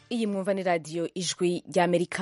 iyi mwumva ni radiyo ijwi ry'amerika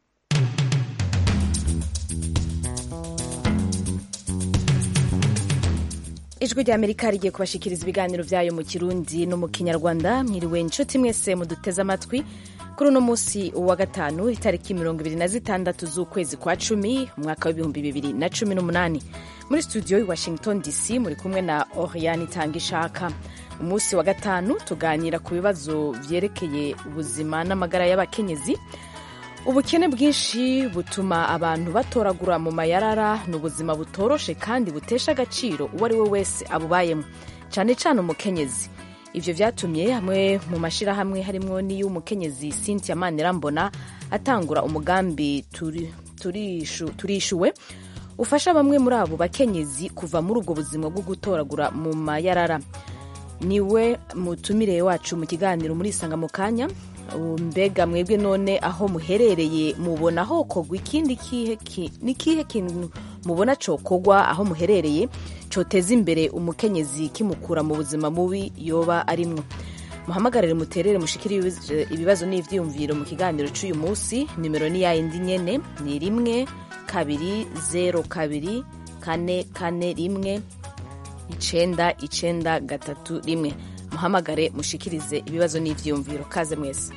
ijwi ry'amerika rigiye kubashikiriza ibiganiro byayo mu kirundi no mu kinyarwanda mwiriwe inshuti mwese muduteze amatwi kuri uno munsi wa gatanu itariki mirongo ibiri na zitandatu z'ukwezi kwa cumi umwaka w'ibihumbi bibiri na cumi n'umunani muri studio i washington dc muri kumwe na oriane itanga ishaka umunsi wa gatanu tuganira ku bibazo vyerekeye ubuzima n'amagara y'abakenyezi ubukene bwinshi butuma abantu batoragura mu mayarara ni ubuzima butoroshe kandi butesha agaciro uwo ari we wese abubayemo cyane cyane umukenyezi ivyo vyatumye hamwe mu mashirahamwe harimwo n'iy'umukenyezi cynthia manirambona atangura umugambi turishuwe turi ufasha bamwe muri abo bakenyezi kuva muri ubwo buzima bwo gutoragura mu mayarara niwe mutumire wacu mu kiganiro muri isanga mu kanya mbega mwebwe none aho muherereye mubona hokogwa ikindi ni kihe kintu mubona cokogwa aho muherereye coteza imbere umukenyezi kimukura mu buzima mubi yoba arimwo muhamagarire muterere mushikire ibibazo n'ivyiyumviro mu kiganiro c'uyu munsi nimero ni yayindi nyene ni rimwe kabiri zero kabiri kane kane rimwe icenda icenda gatatu rimwe muhamagare mushikirize ibibazo n'ivyiyumviro kaze mwese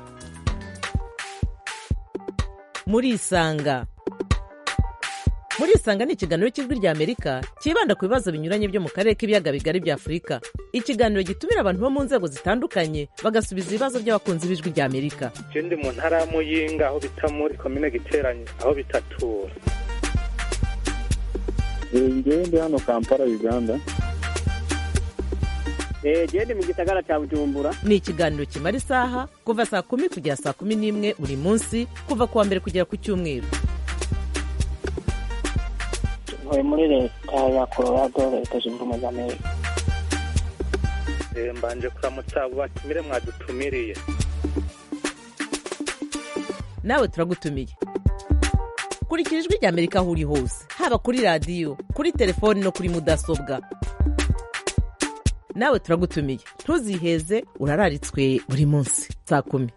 murisanga murisanga ni ikiganiro cy'ijwi rya amerika cyibanda ku bibazo binyuranye byo mu karere k'ibiyaga bigari bya afurika ikiganiro gitumira abantu bo mu nzego zitandukanye bagasubiza ibibazo by'abakunzi b'ijwi rya amerika je ndi mu ntara ya muyinga aho bita muri komine giteranye aho bitatura ngewe ndi hano kampala uganda genda mu gisagara cya bujumbura ni ikiganiro kimara isaha kuva saa kumi kugera saa kumi n'imwe buri munsi kuva ku wa mbere kugera ku cyumweru ntuye muri leta ya colorado leta zunze ubumwe za amerika mbanje kuramutsa abo batumire mwadutumiriye nawe turagutumiye kurikira ijwi rya amerika aho uri hose haba kuri radiyo kuri telefoni no kuri mudasobwa nawe turagutumiye ntuziheze urararitswe buri munsi saa kumi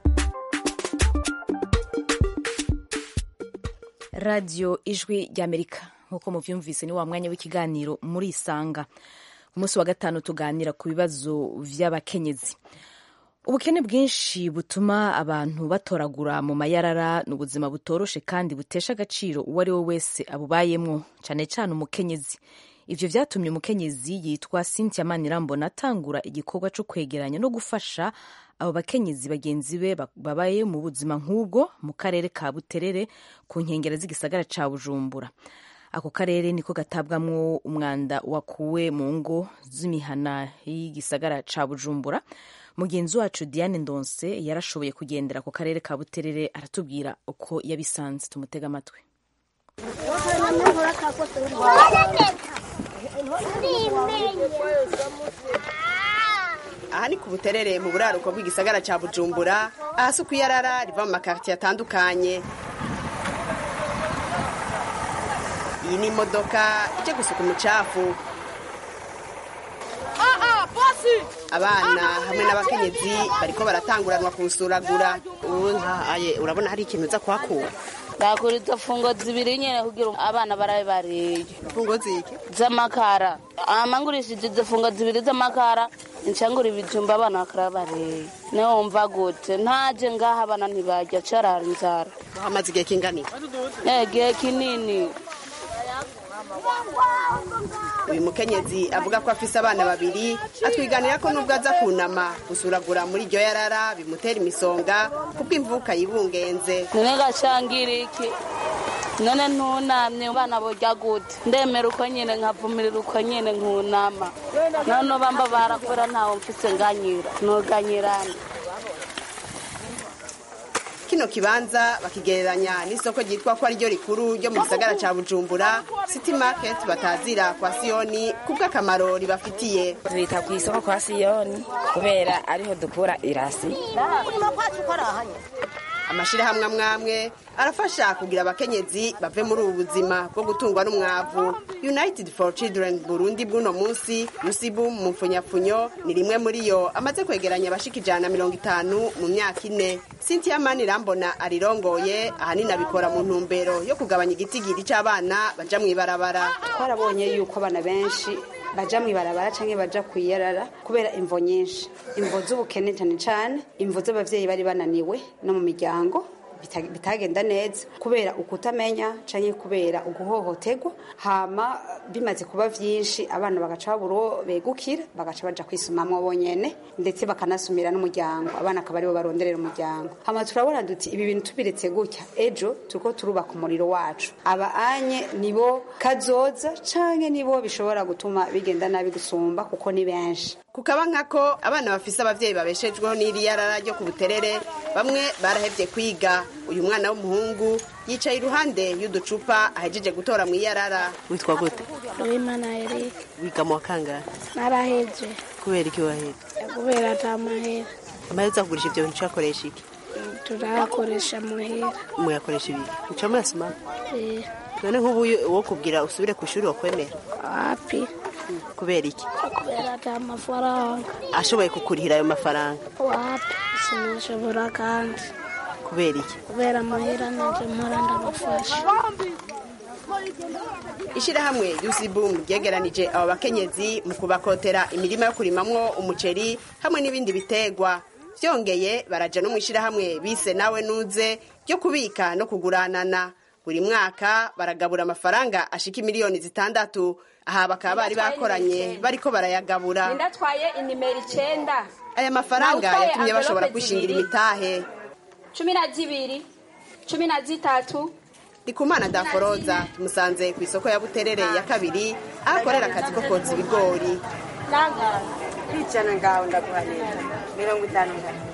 radiyo ijwi ry'amerika nk'uko muvyumvise ni wa mwanya w'ikiganiro muri isanga ku munsi wa gatanu tuganira ku bibazo vy'abakenyezi ubukene bwinshi butuma abantu batoragura mu mayarara ni ubuzima butoroshe kandi butesha agaciro uwo ari we wese abubayemwo cyane cyane umukenyezi ivyo vyatumye umukenyezi yitwa cynthia manirambona atangura igikorwa co kwegeranya no gufasha abo bakenyezi bagenzi be babaye mu buzima nk'ubwo mu karere ka buterere ku nkengera z'igisagara ca bujumbura ako karere niko gatabwamwo umwanda wakuwe mu ngo z'imihana y'igisagara ca bujumbura mugenzi wacu diane ndonse yarashoboye kugendera ako karere ka buterere aratubwira uko yabisanze tumutega amatwi aha ni ku buterere mu buraruko bw'igisagara cya bujumbura ahasi ku iyarara riva mu makaritiye atandukanye iyi ni imodoka ijya gusuka umucafu abana hamwe n'abakenyezi bariko baratanguranwa kuwusuragura ubu nkahaye urabona hari ikintu uza kuhakura ndakura izo fungo zibiri nyene kugira abana barabe bariye fungo ziki z'amakara amangurishije izo fungo zibiri z'amakara ncangura ibijumba abana bakara bariye niwe wumva gute ntaje ngaha abana ntibarya carara inzara hamaze igihe kingani igihe kinini uyu mukenyezi avuga ko afise abana babiri atwiganira ko nubwo aza kunama gusuragura muri iryo yarara bimutera imisonga kuko imvuka yibungenze none gashangira iki none ntunamye abana borya gute ndemera uko nyine nkavumirira uko nyine nkunama none bamba barakora ntawe mfise nganyira nuganyirana kino kibanza bakigereranya n'isoko ryitwa ko ariryo rikuru ryo mu gisagara ca bujumbura city market batazira kwa siyoni kubw'akamaro ribafitiye tubita ku isoko kwa siyoni kubera ariho dukura irasi amashirahamwe amwe amwe arafasha kugira abakenyezi bave muri ubu buzima bwo gutungwa n'umwavu united for children burundi bw'uno munsi yusibu mu mfunyapfunyo ni rimwe muri yo amaze kwegeranya abashika ijana na mirongo itanu mu myaka ine cynthia mani rambona arirongoye ahanini abikora mu ntumbero yo kugabanya igitigiri c'abana baja mw'ibarabara twarabonye yuko abana benshi baja mw'ibarabara canke baja kwiyarara kubera imvo nyinshi imvo z'ubukene cane cane imvo z'abavyeyi bari bananiwe no mu miryango bita- bitagenda neza kubera ukutamenya canke kubera uguhohoterwa hama bimaze kuba vyinshi abana bagaca babura uwo begukira bagaca baja kwisumamwo bonyene ndetse bakanasumira n'umuryango abana akaba aribo baronderera umuryango hama turabona duti ibi bintu tubiretse gutya ejo turiko turubaka umuriro wacu aba anye nibo kazoza canke nibo bishobora gutuma bigenda nabi gusumba kuko ni benshi kukaba nkako abana bafise abavyeyi babeshejweho n'iri yarara ryo ku buterere bamwe barahevye kwiga uyu mwana w'umuhungu yicaye iruhande y'uducupa ahejeje gutora mu iyarara witwa gute Uwimana Eric wiga mu wa kangahe naraheze kubera iki waheze kubera ata mahera amahera uza kugurisha ivyo bintu ucakoresha iki turayakoresha muhera muyakoresha ibiki uca muyasoma Eh, none nk'ubu wo kubwira usubire ku ishuri wakwemera wapi kubera iki kubera ata mafaranga ashoboye kukurihira ayo mafaranga wapi sinashobora kandi kubera iki kubera amahera nanje mpora ndabafasha ishirahamwe yusibum ryegeranije abo bakenyezi mu kubakotera imirima yo kurimamwo umuceri hamwe n'ibindi bitegwa vyongeye baraja no mu ishirahamwe bise nawe nuze ryo kubika no kuguranana buri mwaka baragabura amafaranga ashika imiliyoni zitandatu aha bakaba bari bakoranye bariko barayagabura ndatwaye inimero icenda aya mafaranga Nawutwaye yatumye bashobora envelope kwishingira zibiri. imitahe cumi na zibiri cumi na zitatu ndikumana daforoza tumusanze ku isoko ya buterere ya kabiri aho akorera akazi ko kotsa ibigori ijana ngaho ndaguhanira mirongo itanu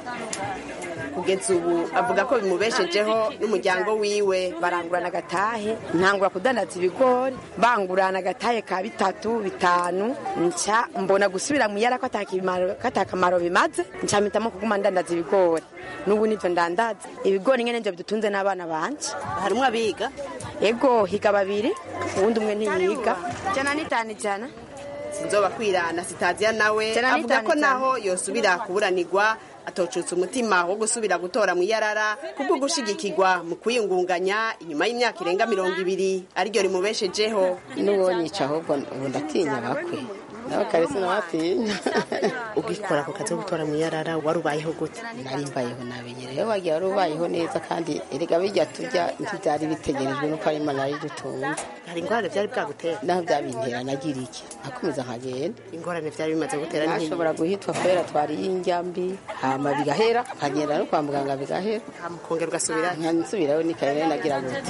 kugeza ubu avuga ko bimubeshejeho n'umuryango wiwe barangurana agatahe ntangura kudandaza ibigori bangurana agatahe ka bitatu bitanu nca mbona gusubira mu yara ko atakamaro bimaze nca mpitamo kuguma ndandaza ibigori n'ubu nivyo ndandaza ibigori nyene nivyo bidutunze n'abana banje harimwo abiga ego higa babiri uwundi umwe ntiyiga jana n'itanu ijana sinzoba kwirana sitaziya nawe Tena avuga ko nitanu naho yosubira kuburanirwa atocutse umutima wo gusubira gutora mu iyarara kubwo gushigikirwa mu kwiyungunganya inyuma y'imyaka irenga mirongo ibiri ariryo rimubeshejeho n'uwonyica ahubwo ubu ndatinya bakwe nawe kare sinabatinya ugikora ako kazi ko gutora mu iyarara wari ubayeho gute nari mbayeho nabi rero wagiye wari ubayeho neza kandi erega bijya tujya ntibyari bitegerejwe nuko ari imana yidutunze hari ingorane byari bwagutera naho byabintera nagira iki nakomeza nkagenda ingorane byari bimaze gutera ni nk'iyi. nashobora guhitwa kubera twariye indya mbi hama bigahera nkagenda no kwa muganga bigahera mukongera ugasubirayo nkansubirayo nikaye nagira gute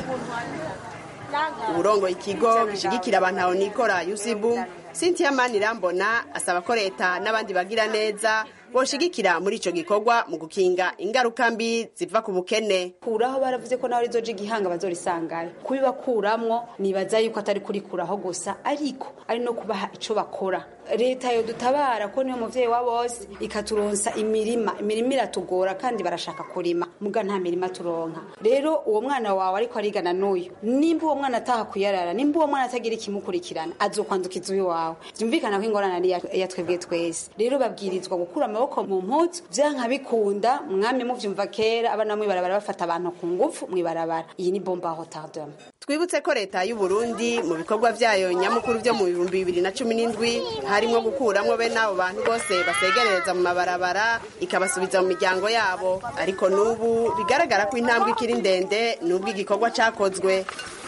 uburongo ikigo gishigikira abantu aho nikora yusibu cynthia manirambona asaba ko leta n'abandi bagira neza boshigikira muri ico gikorwa mu gukinga ingaruka mbi ziva ku bukene kuraho baravuze ko nawe rizoja igihanga bazorisangayo kubibakuramwo nibaza yuko atari kurikuraho gusa ariko ari no kubaha ico bakora leta yo dutabara ko niyo muvyeyi wa bose ikaturonsa imirima imirima iratugora kandi barashaka kurima muga nta mirima turonka rero uwo mwana wawe ariko arigana n'uyu nimba uwo mwana ataha kuyarara nimba uwo mwana atagira ikimukurikirana azokwandukiza uyu wawe vyumvikana ko ingorane ari iya- iya twebwe twese rero babwirizwa gukura amaboko mu mpuzu vyanka bikunda mwami muvyumva kera abana mwibarabara bafata abantu ku ngufu mwibarabara iyi ni bomba hotardem twibutse ko leta y'u Burundi mu bikorwa vyayo nyamukuru vyo mu bihumbi bibiri na cumi n'indwi harimwo gukuramwo bene abo bantu bose basegerereza mu mabarabara ikabasubiza mu miryango yabo ariko n'ubu bigaragara ko intambwe ikiri ndende n'ubwo igikorwa cakozwe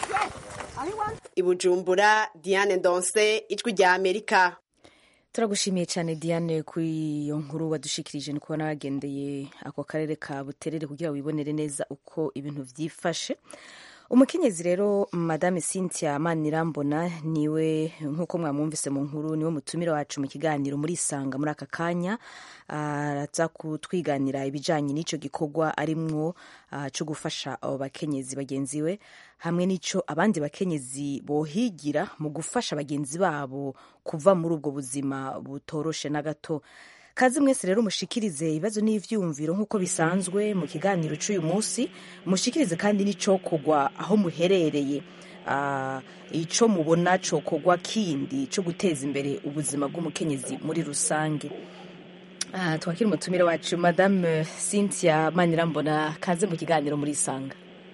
i Bujumbura Diane Ndonse ijwi rya Amerika turagushimiye cyane diane kuri iyo nkuru wadushikirije ni kubona wagendeye ako karere ka buterere kugira wibonere neza uko ibintu byifashe umukenyezi rero madame cynthia manirambona niwe nk'uko mwamwumvise mu nkuru niwe mutumire wacu mu kiganiro muri isanga muri aka kanya araza kutwiganira ibijyanye n'icyo gikorwa arimwo ah, cyo gufasha abo bakenyezi bagenzi we hamwe n'icyo abandi bakenyezi bohigira mu gufasha bagenzi babo kuva muri ubwo buzima butoroshe na gato kazi mwese rero mushikirize ibibazo n'ivyumviro nk'uko bisanzwe mu kiganiro c'uyu munsi mushikirize kandi n'icokogwa aho muherereye Ah, ico mubona cokogwa kindi co guteza imbere ubuzima bw'umukenyezi muri rusange Ah, twakira umutumire wacu madame cynthia manirambona kaze mu kiganiro muri isanga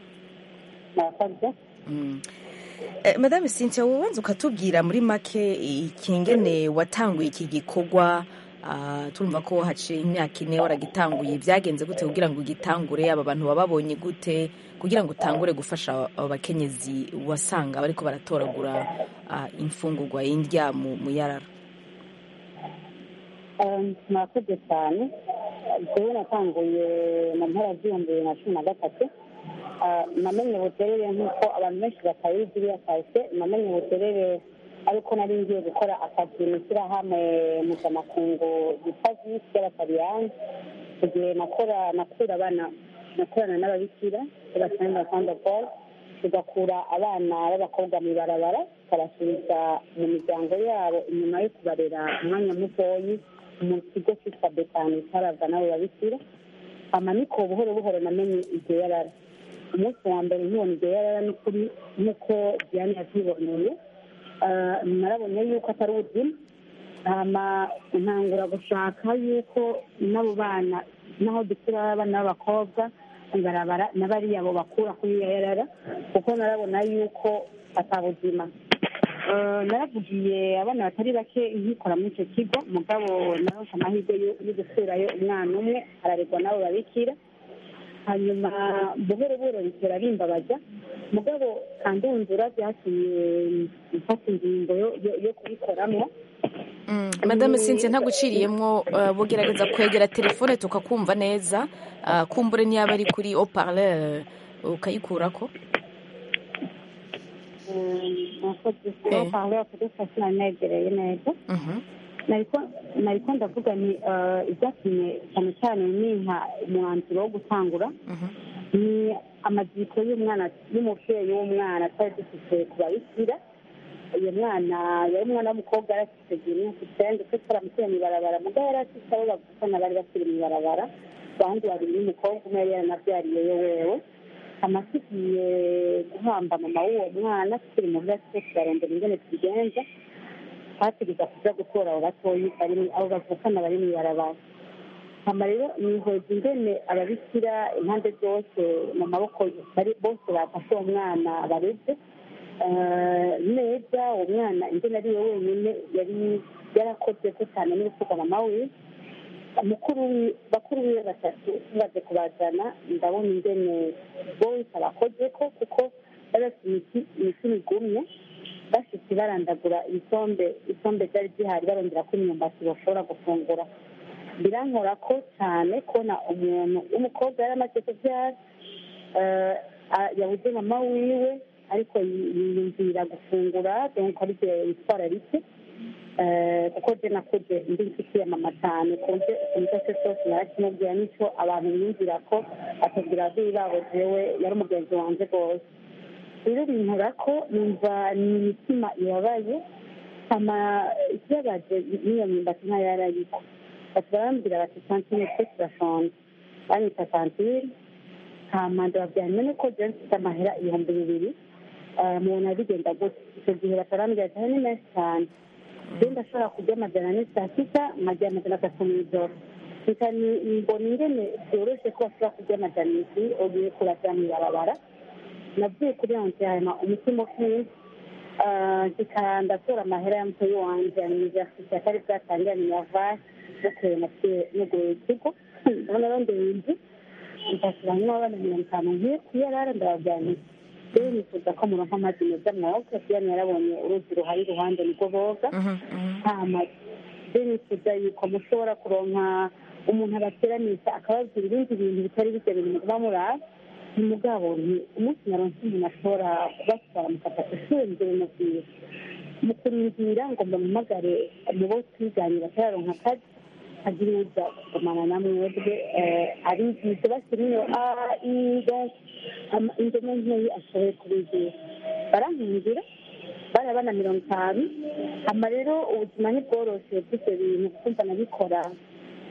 Mm. Eh, madame cynthia wobanza ukatubwira muri make ikingene watanguye iki gikorwa ah, turumva ko haciye imyaka ine waragitanguye byagenze gute kugira ngo ugitangure aba bantu bababonye gute kugira ngo utangure gufasha abo bakenyezi wasanga bariko baratoragura ah, imfungurwa y'indya mu mu yarara murakoze cyane jewe natanguye mu mpera z'ibihumbi bibiri na cumi na gatatu Ah, namenye ubuterere nk'uko abantu benshi batabizi iriya kase namenye ubuterere ariko nari ngiye gukora akazi mu ishyirahamwe mpuzamakungu ryitwa visi y'abataliyani igihe nakora nakura abana nakorana n'ababikira b'abasenga sanda paul tugakura abana b'abakobwa mu ibarabara tukabasubiza mu miryango yabo inyuma yo kubarera umwanya mutoyi mu kigo cyitwa betani cyaraza n'abo babikira hama niko buhoro buhoro namenye iryo yarara umunsi wa mbere nkibona iryo yarara n'ukuri nk'uko diane yabyiboneye Ah, narabonye yuko atari ubuzima hama ntangura gushaka yuko n'abo bana naho dukura abana b'abakobwa ibarabara na bariya bo bakura kuri iyo yarara kuko narabona yuko atabuzima Eh, naravugiye abana batari bake nkikora muri icyo kigo mugabo naronse amahirwe yo yo gusurayo umwana umwe araregwa n'abo babikira hanyuma buhoro buhoro bitera bimbabaza mugabo kandunzura byatumye mfata ingingo yo- yo- yo kubikoramo madame cynthia ntaguciriyemwo uh, bugerageza kwegera telefone tukakumva neza uh, kumbure ntiyaba ari kuri haut-parleur ukayikurako nakoze parle kudufasha sinari negereye neza nariko nariko ndavuga ni eh, ibyatumye cyane cyane nimpa umwanzuro wo gutangura ni amaziko y'umwana y'umubyeyi w'umwana twari dufite ku babikira uyu mwana yari umwana w'umukobwa yari afite igihe imyaka icyenda twe twaramukuye mu ibarabara mugabo yari afite abo bavukana bari bakiri mu ibarabara abandi babiri n'umukobwa umwe yari yaranabyariyeyo wewe amasigiye guhamba mama w'uwo mwana tukiri mu bwatsi twese turarondera ingene tubigenza twategeza kuja gutora abo batoyi bari mu- abo bavukana bari mu ibarabara hama rero nihweza ingene ababikira impande zose mu maboko bari bose bafashe uwo mwana bareze Eh, neza uwo mwana ingene ari we wenyine yari yarakoze ko cyane n'urufuga mama wiwe mukuru wi- bakuru biwe batatu tumaze kubazana ndabona ingene bose abakoze ko kuko bari bafite imiti imiti migumye bashitse barandagura isombe isombe ryari zihari barondera ko imyumbati bashobora gufungura birankora ko cyane kubona umuntu w'umukobwa yari amaze kubyara eh, a- yabuze mama wiwe ariko yi- yiyumvira gufungura donc ari byo yitwara rike Eh, kuko je nakuze ndi inshuti ya mama cyane kunze ikintu cyose cyose narakimubwira n'icyo abantu biyumvira ko atubwira ababyeyi babo jewe yari umugenzi wanjye rwose rero binkora ko numva ni imitima ibabaye hama ikibabaje n'iyo myumbati ntayo yarayiko bati barambwira bati santine twe turashonje banyita santire hama ndababwira none ko jewe mfite amahera ibihumbi bibiri eh, mubona bigenda gute icyo gihe batarambwira ati "Aya ni menshi cyane je ndashobora kurya amajana ane saa sita nkajya amajana atatu mw'ijoro reka ni- mbona ingene byoroshe ko bashobora kurya amajana indwi ugiye kurajya mw'ibarabara navuye kuri yonse hanyuma umutima ukiye zika ndatora amahera ya mutoyi wanje ya universite atari bwatangira minavasi bukeye naciye nuguruye ikigo ndabona rondeye inzu ndashyiramo abana mirongo itanu nk'iyo kuyarara ndababwira nti rero nifuza ko muronka amazi meza mwoga kiyani yarabonye uruzi ruhari iruhande nibwo boga hama rero nifuza yuko mushobora kuronka umuntu abateranisha akababwira ibindi bintu bitari bijya bintu muba muraba umugabo ni umunsi naronse umuntu ashobora kubatwara mukafata ishuri mbere mubwira mu kurindira ngo muhamagare mu bo twiganye batararonka akazi agira uza kugumana na mwebwe abigisha bashyira iyo a i donc ama- indome nkeyi ashoboye kubigisha barankingira bari abana mirongo itanu hama rero ubuzima ntibworoshe bw'ibyo bintu kuko mba nabikora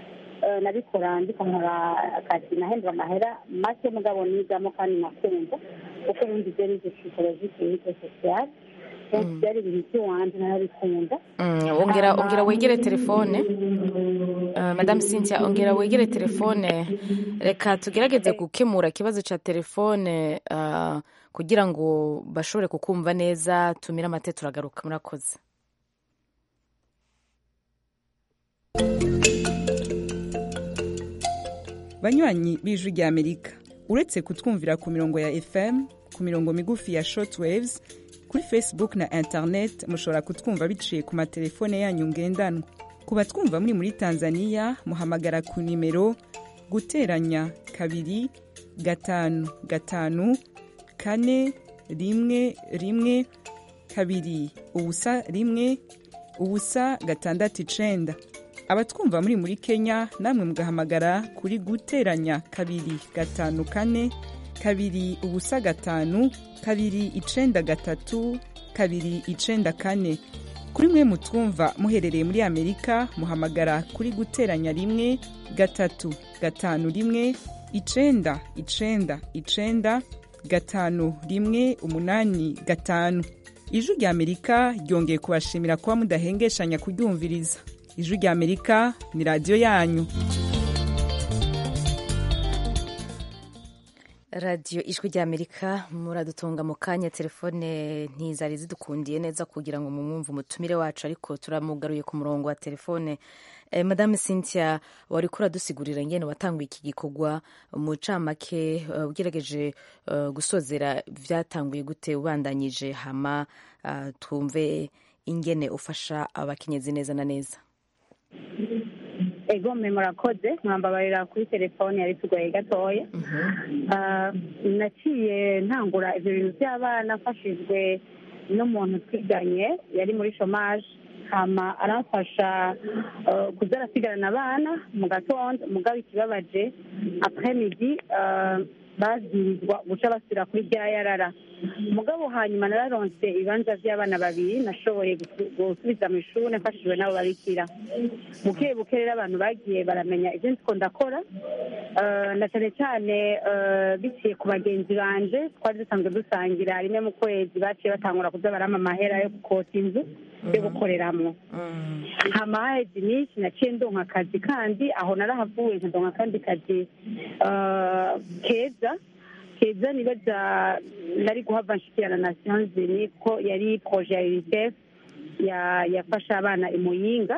eh, nabikora ndiko nkora akazi nahembwa amahera make mugabo nigamo kandi nakumva kuko ubundi byo nize psychologie clinique sociale donc byari ibintu by'iwanje narabikunda Mm, ongera ongera wegere telefone uh, madame cynthia ongera wegere telefone reka tugerageze gukemura ikibazo ca telefone uh, kugira ngo bashobore kukumva neza tumire amate turagaruka murakoze banywanyi b'ijwi rya amerika uretse kutwumvira ku mirongo ya fm ku mirongo migufi ya shortwaves kuri facebook na internet mushobora kutwumva biciye ku matelefone yanyu ngendanwa ku batwumva muri muri tanzania muhamagara ku nimero guteranya kabiri gatanu gatanu kane rimwe rimwe kabiri ubusa rimwe ubusa gatandatu icenda abatwumva muri muri kenya namwe mugahamagara kuri guteranya kabiri gatanu kane kabiri ubusa gatanu kabiri icenda gatatu kabiri icenda kane kuri mwe mutwumva muherereye muri amerika muhamagara kuri guteranya rimwe gatatu gatanu rimwe icenda icenda icenda gatanu rimwe umunani gatanu ijwi rya amerika ryongeye kubashimira kuba mudahengeshanya kuryumviriza ijwi rya amerika ni radiyo yanyu radiyo ijwi rya amerika muradutunga mu kanya telefone ntizari zidukundiye neza kugira ngo mumwumve umutumire wacu ariko turamugaruye ku murongo wa telefone eh, madame cynthia wari kuradusigurira ngene watanguye iki gikorwa mu camake uh, ugerageje uh, gusozera vyatanguye gute ubandanyije hama uh, twumve ingene ufasha abakenyezi neza na neza ego mwe murakoze mwambabarira kuri telefone yari tugoye gatoya Ah, naciye ntangura ibyo bintu by'abana mfashijwe n'umuntu twiganye yari muri shomaje hama aramfasha eh, kuza arasigarana abana mu gatondo mugabo ikibabaje apremidi babwirizwa guca basubira kuri rya yarara mugabo hanyuma nararonse ibibanza by'abana babiri nashoboye gusu- gusubiza mu ishuri mfashijwe n'abo babikira buke buke rero abantu bagiye baramenya ibyo nziko ndakora Eh, na cyane cyane eh, biciye ku bagenzi banje twari dusanzwe dusangira rimwe mu kwezi baciye batangura kuza barama amahera yo gukota inzu yo gukoreramo hama haheze iminsi naciye ndonka akazi kandi aho narahavuye nkadonka akandi kazi eh, keza keza nibaza nari guhava nshikirana na nations unies ko yari proje ya unicef ya- yafasha abana i muyinga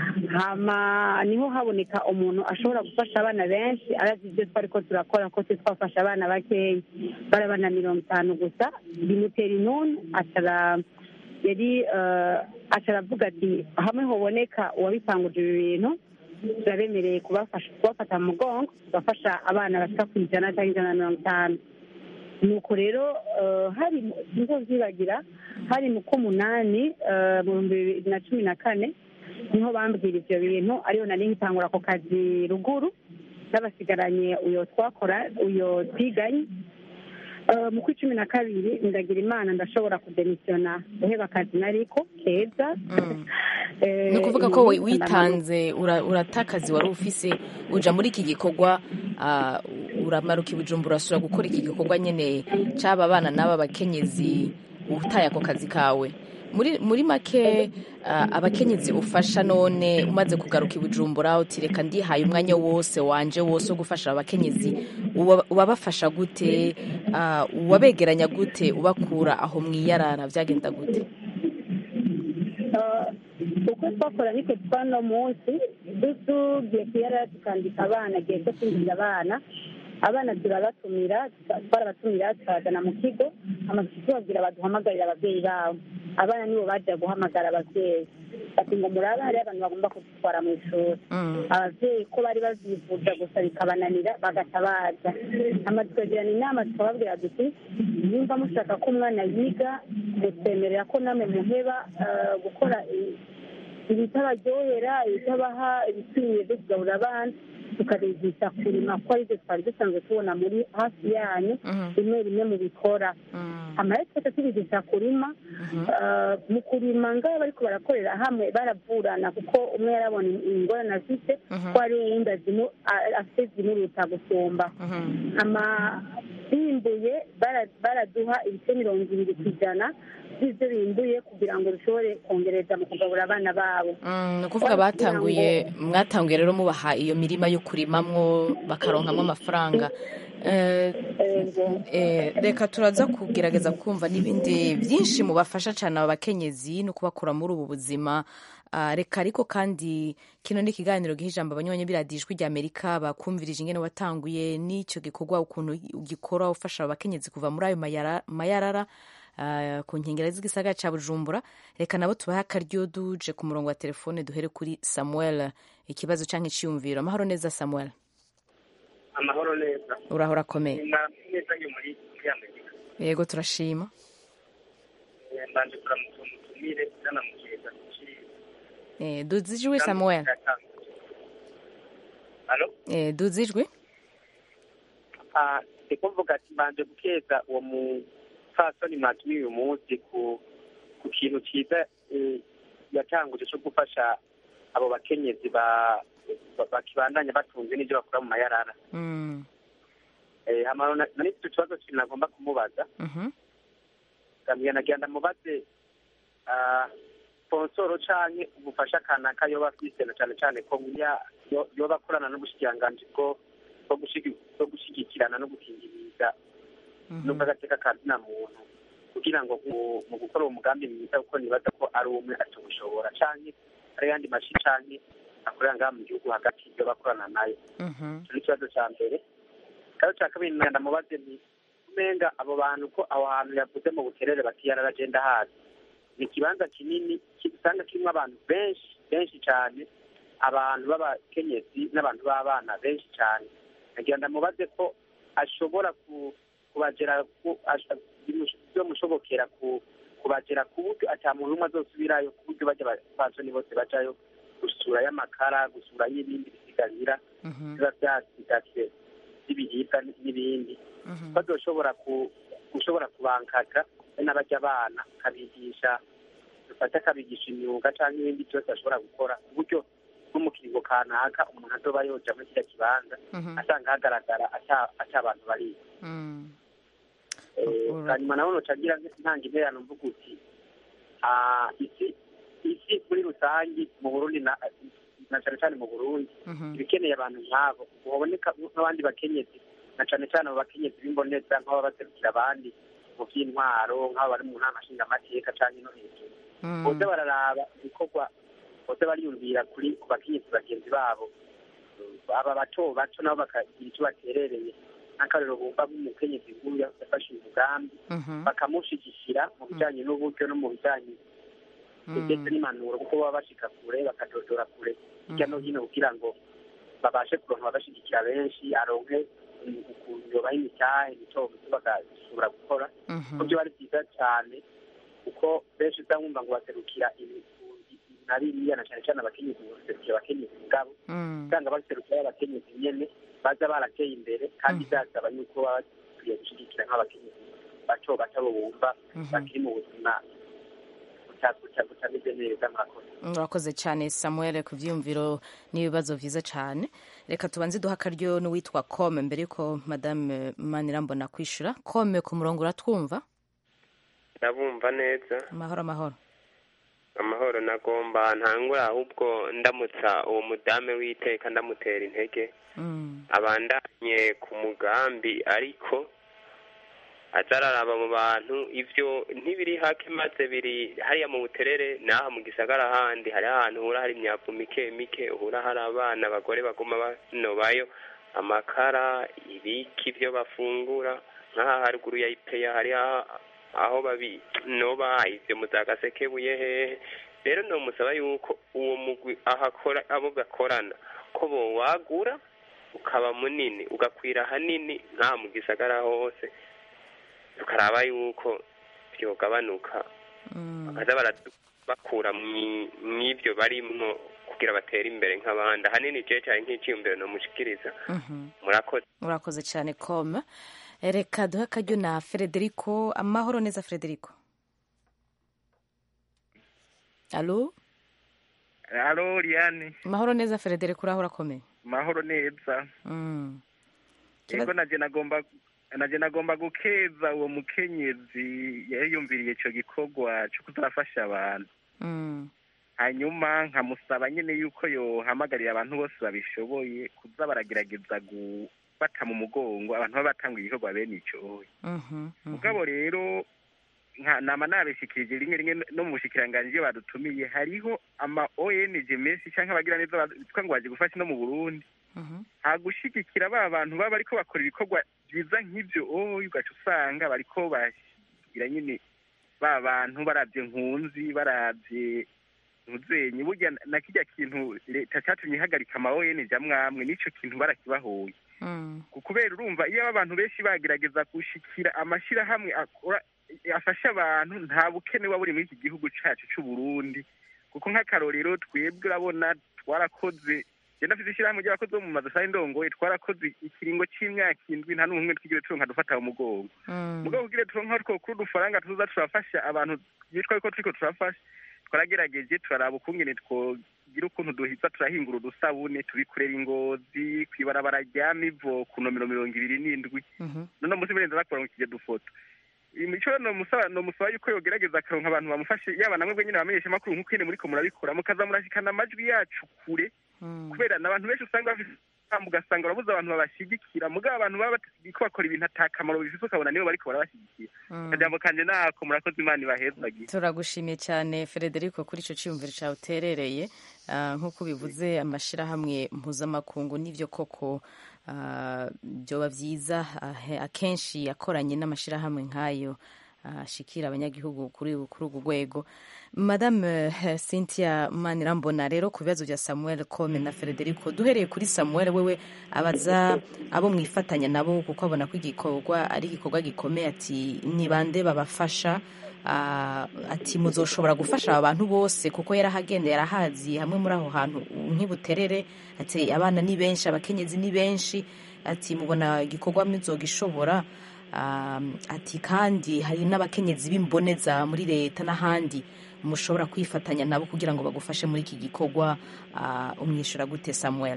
hama niho haboneka umuntu ashobora gufasha abana benshi arazi ibyo twari ko turakora ko twe twafasha abana bakeya bari abana mirongo itanu gusa bimutera inuni acara yari eh, aca aravuga ati hamwe hoboneka uwabipanguje ibi bintu turabemereye kubafasha kubafata mu mugongo tugafasha abana bashika ku ijana cyangwa ijana na mirongo itanu nuko rero eh, hari mu- sinzovyibagira hari mu k'umunani eh, mu bihumbi bibiri na cumi na kane niho bambwira ivyo bintu ariyo nari nkitangura ako kazi ruguru n'abasigaranye uyo twakora uyo twiganye Eh, mu kwa cumi na kabiri ndagira imana ndashobora kudemisiyona guheba akazi nariko keza Eh, ni ukuvuga ko we- umunsi witanze ura- urata akazi wari ufise uja muri iki gikorwa ah, uramaruka ibujumbura urasura gukora iki gikorwa nyene c'aba bana n'aba bakenyezi utaye ako kazi kawe muri muri make ah, abakenyezi ufasha none umaze kugaruka ibujumbura uti reka ndihaye umwanya wose wanje wose wo gufasha abakenyezi uba- ubabafasha gute Ah, uwabegeranya gute ubakura aho mwiyarara vyagenda gute Eh, uko twakora niko twano munsi tugiye kuyara tukandika abana igihe cyo kwinjiza abana abana turabatumira tuka- twarabatumira tukabazana mu kigo amazu tubabwira baduhamagarira ababyeyi babo abana nibo baja guhamagara ababyeyi bati ngo murabe hariyo abantu bagomba kudutwara mu ishuri ababyeyi ko bari bavyifuza gusa bikabananira bagaca baza hama tukagirana inama tukababwira duti nimba mushaka ko umwana yiga mutwemerera ko namwe muheba eh, gukora i- ibitabaryohera ibitabaha ibikwiye byo kugaburira abana tukabigisha kurima ko aribyo twari dusanzwe tubona muri hafi yanyu rimwe rimwe mu bikora amara twese tubigisha kurima eh, mu kurima ngaho bariko barakorera hamwe baravurana kuko umwe yarabona ingorane afite ko hari uwundi azimu- a- afite zimuruta gusumba ama bimbuye bara- baraduha ibice mirongo ibiri ku ijana by'ibyo bimbuye kugira ngo bishobore kongereza mu kugaburira abana babo Mm, ni ukuvuga batanguye mwatanguye rero mubaha iyo mirima yo kurimamwo bakaronkamo amafaranga Eh, eh, reka turaza kugerageza kumva n'ibindi byinshi mubafasha cyane aba bakenyezi no kubakura muri ubu buzima Ah, reka ariko kandi kino ni ikiganiro giha ijambo abanywanyi biradijwi rya amerika bakumvirije ingene watanguye n'icyo gikorwa ukuntu ugikora ufasha aba bakenyezi kuva muri ayo mayara- mayarara ah, ku nkengero z'igisagara cya bujumbura reka nabo tubahe akaryo duje ku murongo wa telefone duhere kuri samuel ikibazo cyangwa icyiyumviro amahoro neza samuel amahoro neza urahora akomeye neza yo muri muri amerika yego turashima Eh, mbanje kuramutsa umutumire nanamukeza kuki Eh, duze ijwi samuel Alo? Eh, duze ijwi Ah, ndiko mvuga ati mbanje gukeza uwo mupfasoni mwatumiye uyu munsi ku ku kintu cyiza eh, yatanguje cyo gufasha abo bakenyezi ba ba- bakibandanya batunze n'ibyo bakora mu mayarara Mm, Eh, hama na- nari mfite ikibazo kintu nagomba kumubaza mhm, ngamira nagira ndamubaze ah, sponsoro canke ubufasha kanaka yoba afise na cane cane ko ya- yo- yoba akorana n'ubushikiranganji bwo bwo gushigi- bwo gushigikirana no gukingiriza n'ubw'agateka ka zina muntu kugira ngo mu- mu gukora uwo mugambi mwiza kuko nibaza ko ari umwe atawushobora canke ari yandi mashi canke akorera ngaha mu gihugu hagati yoba akorana nayo mhm, icyo ni ikibazo cya mbere ikibazo cya kabiri nenda mubaze ni umenga abo bantu ko aho hantu yavuze mu buterere batiyarara agenda hazi ni ikibanza kinini ki- usanga kirimo abantu benshi benshi cyane abantu b'abakenyezi n'abantu b'abana benshi cyane nagira ndamubaze ko ashobora ku- kubagera ku- ash- bimush- byomushobokera ku- kubagera ku buryo ata muntu umwe azosubirayo ku buryo bajya abasoni bose bajayo gusura y'amakara gusura y'ibindi bisigarira biba byasigaye by'ibiribwa n'ibindi bazoshobora ku gushobora kubankaka n'abajya abana akabigisha dufate akabigisha imyuga cyangwa ibindi byose ashobora gukora ku buryo no mu kiringo kanaka umuntu azoba yoja muri kiriya kibanza asanga hagaragara ata ata abantu bari mm, hanyuma nawe nocagira ntanga interano mvuga uti ah, isi isi muri rusange mu burundi na na cane cane mu burundi mhm, ibikeneye abantu nk'abo baboneka nk'abandi bakenyezi na cane cane abo bakenyezi b'imboneza nk'ababa baserukira abandi mu by'intwaro nk'abo bari mu nama nshingamateka canke no hejuru mm, bose bararaba ibikorwa bose bariyumvira kuri ku bakenyezi bagenzi babo aba bato bato nabo bakagira icyo baterereye nk'akarero bumva nk'umukenyezi nk'uyu yafashe uyu mugambi mhm, bakamushigikira mu bijyanye n'uburyo no mu bijyanye ndetse n'impanuro kuko baba bashika kure bakadodora kure hirya no hino kugira ngo babashe kuronka ababashigikira benshi aronke um, ukuntu yobaha imitahe mito mito bagashobora gukora mhm, ko byo ari byiza cyane kuko benshi uza wumva ngo baserukira imifundi na biriya na cyane cyane abakenyezi ngo baserukira abakenyezi ubwabo mm, usanga baserukira abakenyezi nyene baza barateye imbere kandi byasaba yuko baba bakwiye gushyigikira nk'abakenyezi bato bato bo bumva Mhm. bakiri mu buzima buta- buta- butameze neza murakoze urakoze cyane samuel ku byiyumviro n'ibibazo byiza cyane reka tubanze duha akaryo n'uwitwa kome mbere yuko madame manirambona kwishyura kome ku murongo uratwumva ndabumva neza amahoro amahoro amahoro nagomba ntangura ahubwo ndamutsa uwo mudame w'iteka ndamutera intege Mm, abandanye ku mugambi ariko aza araraba mu bantu ivyo ntibiri hake maze biri hariya mu buterere n'aha mu gisagara handi hari ahantu uhura hari imyavu mike mike uhura hari abana abagore baguma banobayo amakara ibiki ivyo bafungura nk'aha haruguru ya ipeya hari aho- aho babinoba ivyo mu za gasekebuye hehe rero nomusaba yuko uwo mugwi ahakora abo gakorana ko bowagura ukaba munini ugakwira hanini nta mu gisagara hose tukaraba yuko byogabanuka bakaza baradu- bakura mwi- mw'ivyo barimwo kugira batere imbere nk'abandi ahanini je cyane nk'iciyumviro nomushikiriza murakoze urakoze cyane com reka duhe akaryo na frederico amahoro neza frederico alo alo liane amahoro neza frederico uraho urakomeye mahoro neza Mm. yego naje nagomba naje nagomba gukeza uwo mukenyezi yayumviriye ico gikorwa co kuzafasha abantu Mm. hanyuma nkamusaba nyene yuko yohamagarira abantu bose babishoboye kuza baragerageza gufata mu mugongo abantu baba batanguye igikorwa bene ico Mhm, mhm. mugabo rero nka nama nabishikirije rimwe rimwe no mu bushikiranganji iyo badutumiye hariho ama ONG menshi canke abagira neza bitwa ngo baje gufasha no mu Burundi Mhm. hagushigikira ba bantu baba bariko bakora ibikorwa byiza nk'ivyo oyo ugaca usanga bariko bashyira nyine ba bantu baravye nkunzi baravye ntuzenye burya na kirya kintu leta catumye ihagarika ama ONG amwamwe nico kintu barakibahoye Mm. ku- kubera urumva iyo abantu benshi bagerageza gushikira amashirahamwe akora afasha abantu nta bukene buba buri muri iki gihugu cacu c'u Burundi kuko nk'akarorero twebwe urabona twarakoze je ndafise ishirahamwe ry'abakozi bo mu mazu sari ndongoye twarakoze ikiringo c'imyaka indwi nta n'umwe twigire turonka dufata mu mugongo Mm. mugabo kugira turonka two kuri udufaranga tuza turafasha abantu yitwa ko turiko turafasha twaragerageje turaraba ukungene twogira ukuntu duhiza turahingura udusabune tubikorera ingozi kw'ibarabara rya mivo ku nomero mirongo ibiri n'indwi Mhm. none musi birenze bakora mu kije dufoto imico nomusaba nomusaba yuko yogerageza akaronka abantu bamufashe yaba namwe nyine bamenyesha amakuru nk'uko nyine muriko murabikora mukaza murashikana amajwi yacu kure Mm. kubera n'abantu benshi usanga bafite impamvu ugasanga urabuze abantu babashigikira mugabo abantu baba bariko bakora ibintu atakamaro bifise ukabona nibo bariko barabashigikira Mm. akajambo kanje nako murakoze imana ibahezagiye turagushimiye cyane frederico kuri icyo cyiyumviro cyawe uterereye Ah, nk'uko bivuze amashyirahamwe mpuzamakungu n'ibyo koko ah, byoba byiza ahe- akenshi yakoranye n'amashyirahamwe nk'ayo ah, ashikira abanyagihugu kuri kuri urwo rwego madame eh, cynthia manirambona rero ku bibazo bya samuel come na frederico duhereye kuri samuel wewe abaza abo mwifatanya nabo kuko abona ko igikorwa ari igikorwa gikomeye ati ni bande babafasha Ah, ati muzoshobora gufasha aba bantu bose kuko yarahagendeye yarahazi hamwe muri aho hantu nk'ibuterere ati abana ni benshi abakenyezi ni benshi ati mubona igikorwa muzogishobora Ah, ati kandi hari n'abakenyezi b'imboneza muri leta n'ahandi mushobora kwifatanya nabo kugira ngo bagufashe muri iki gikorwa Ah, umwishyura gute samuel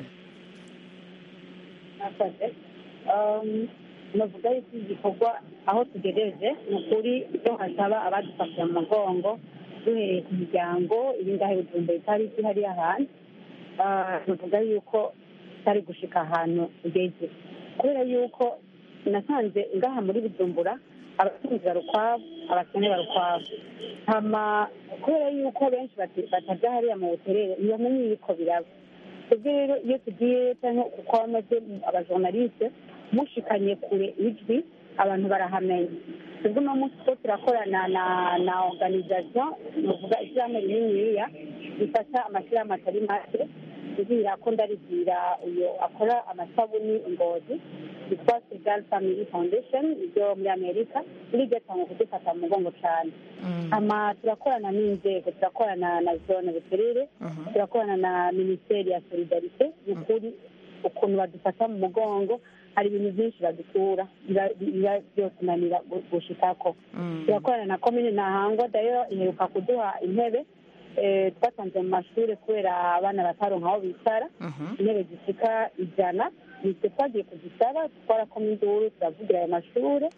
mwakoze Um, navuga yuko iki gikorwa aho tugejeje ni ukuri iyo hasaba abadufashe mu mugongo duhereye ku miryango iri ngaho ibijumba itari hariya hantu Ah, navuga yuko tutari gushika ahantu tugeze kubera yuko nasanze ngaha muri bujumbura abatunzi bari ukwabo abakene bari ukwabo hama kubera yuko benshi bati- bataja hariya mu buterere ntibamenye ibiko biraba twebwe rero iyo tugiye cyangwa kuko bamaze abajournaliste mushikanye kure ijwi abantu barahamenya twebwe uno munsi two turakorana na na organisation nuvuga ishyirahamwe rininiya rifasha amashyirahamwe atari make ndibwira ko ndaribwira uyu akora amasabuni ingozi yitwa segal family foundation ryo muri amerika riryo cyangwa kudufata mu mugongo cyane ama turakorana n'inzego turakorana na zone buterere turakorana na minisiteri ya solidarite ni ukuri ukuntu badufata mu mugongo hari ibintu byinshi badutura biba biba byotunanira gu- gushikako turakorana na komine ntahangwa dayo iheruka kuduha intebe eh, twasanze mu mashuri kubera abana bataronka aho bicara intebe zishika ijana nitwe twagiye kuzisaba twarakoma induru turavugira ayo mashuri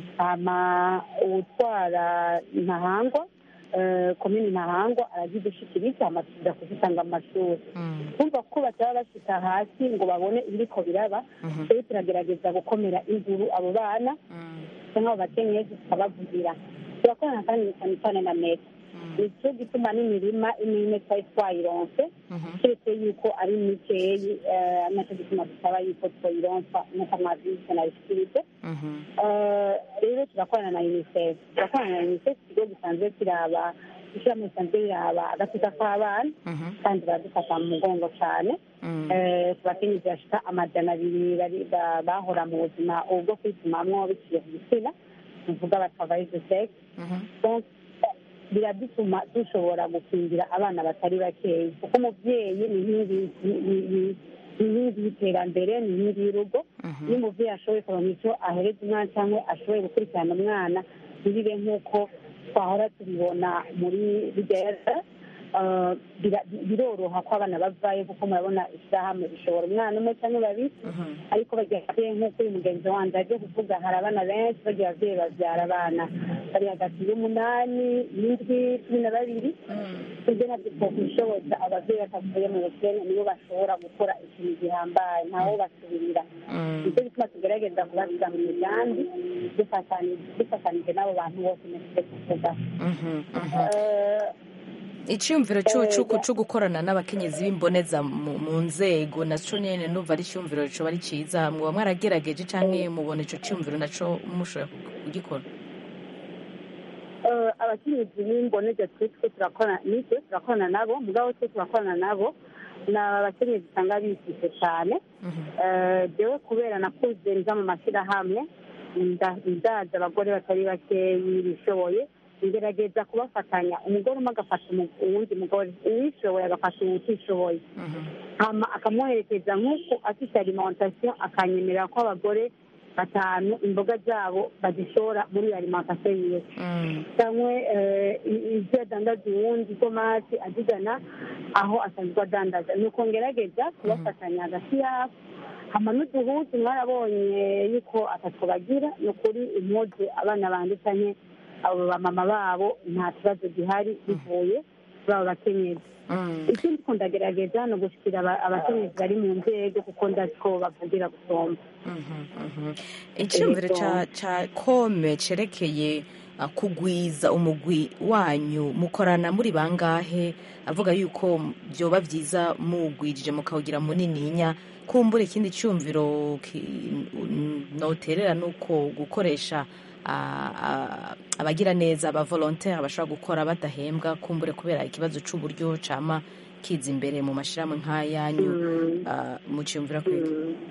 hama uwutwara ntahangwa eh, komini ntahangwa arazidushikiriza hama tuza kuzitanga mu mashuri kumva ko bataba bashika hasi ngo babone ibiriko biraba rero turagerageza gukomera induru abo bana cyangwa abo bakenyezi tukabavugira turakorana kandi cyane cyane na meta nicyo gituma n'imirima imwe imwe twari twayironse keretse yuko ari mikeyi eh, nacyo gituma dusaba yuko twayironsa nk'uko mwabyise nabishikirije Eh, rero turakorana na unicef turakorana na unicef ikigo gisanzwe kiraba ishyirahamwe risanzwe riraba agateka k'abana kandi baradufata mu mugongo cyane Eh, ku bakenyezi bashika amajana abiri bari- ba- bahora mu buzima ubu bwo kwitumamwo biciye ku gitsina tuvuga batavayize sex Donc, biradutuma dushobora gukingira abana batari bakeya kuko umubyeyi ni inkingi ni- ni- ni- ni inkingi y'iterambere ni inkingi y'urugo iyo umubyeyi ashoboye kuronka icyo ahereza umwana cyangwa ashoboye gukurikirana umwana ntibibe nk'uko twahora tubibona muri bijya Uh, bira- biroroha ko abana bavayo kuko murabona ishyirahamwe rishobora umwana umwe cyangwa babiri ariko bagiye ababyeyi nk'uko uyu mugenzi wanjye aje kuvuga hari abana benshi bagiye ababyeyi babyara abana bari hagati y'umunani n'indwi cumi na babiri ibyo nabyo twakwishoboza ababyeyi batavuye mu bukene nibo bashobora gukora ikintu gihambaye ntawo basubirira nicyo gituma tugerageza kubasiga mu migambi dufatanyije dufatanyije n'abo bantu bose nifite kuvuga Eh, icyumviro cy'ubucuku cyo gukorana n'abakenyezi b'imboneza mu mu nzego naco nyene numva ari icyumviro coba ari ciza muba mwaragerageje canke mubona ico cyumviro naco mushobora kugikora Eh, abakenyezi b'imboneza twitwe turakorana nitwe turakorana nabo mugabo twe turakorana nabo ni abakenyezi usanga bifise cyane Eh, jewe kubera nakuze nza mu mashyirahamwe nda- ndaza abagore batari bakeyi bishoboye ngerageza kubafatanya umugore umwe agafasha umu- uwundi mugore uwishoboye agafasha uwutishoboye hama akamuherekeza nk'uko afite alimentation akanyemerera ko abagore batanu imboga zabo bazishora muri iyo alimentation yiwe cyangwa eh, i- ibyo adandaza uwundi itomati azigana aho asanzwe adandaza ni uko ngerageza kubafatanya hagati yabo hama n'uduhuzu mwarabonye yuko atatwo bagira ni ukuri impuzu abana banje canke abo bamama babo nta kibazo gihari bivuye kuri abo bakenyezi ikindi ko ndagerageza ni ugushikira aba- abakenyezi bari mu nzego kuko ndazi ko bavugira gusomba icyumviro ca ca kome cerekeye uh, kugwiza umugwi wanyu mukorana muri bangahe avuga yuko byoba byiza mugwijije mukawugira munininya kumbura ikindi cyumviro ki- noterera nuko gukoresha ah, ah, abagira neza aba volontaire bashobora gukora badahembwa kumbure kubera ikibazo c'uburyo cama kiza imbere mu mashirahamwe nk'ayanyu ah, muciyumvira kwiga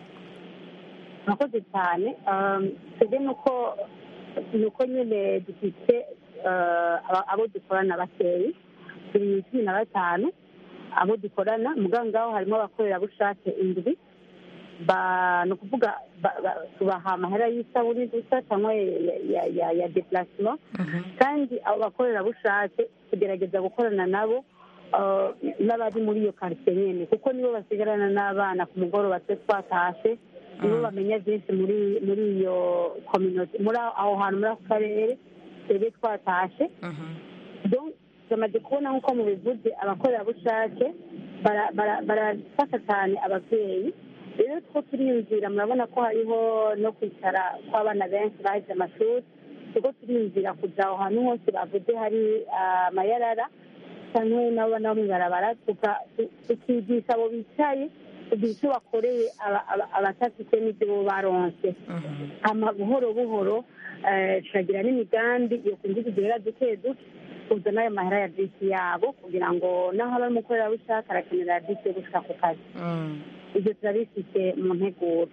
murakoze cyane Um, twebwe nuko nuko nyine dufite uh, aba- abo dukorana bakeyi turi cumi na batanu abo dukorana muganga ngaho harimo abakorerabushake indwi ba ni ukuvuga ba- ba- tubaha amahera y'isabune gusa cyangwa ya- ya- ya- ya deplacement kandi abo bakorerabushake tugerageza gukorana nabo uh, n'abari muri iyo karitsiye nyine kuko nibo basigarana n'abana ku mugoroba twe twatashe nibo bamenya byinshi muri muri iyo community muri aho aho hantu muri ako karere twebwe twatashe Donc, tumaze kubona nk'uko mubivuze abakorerabushake bara- bara- barafasha cyane ababyeyi rero two turiyumvira murabona ko hariho no kwicara kw'abana benshi bahize amashuri kuko turiyumvira kuja aho hantu hose bavuze hari ah, amayarara cyangwa n'abana bo mw'ibarabara tuka- tu- tukigisha abo bicaye kugira icyo bakoreye aba- aba- abatafite n'ibyo bo baronse hama buhoro buhoro eh, turagira n'imigambi yo kwinjiza uduhera duke duke kuza n'ayo mahera ya bisi yabo kugira ngo naho aba ari umukorerabushake arakenera bisi yo gushika ku kazi ibyo turabifite mu nteguro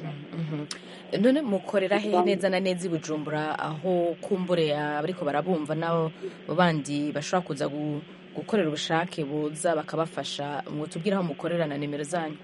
none mukorera he neza na neza i bujumbura aho kumbure abariko barabumva nabo bandi bashobora kuza gu- gukorera ubushake buza bakabafasha mwotubwira aho mukorera na nimero zanyu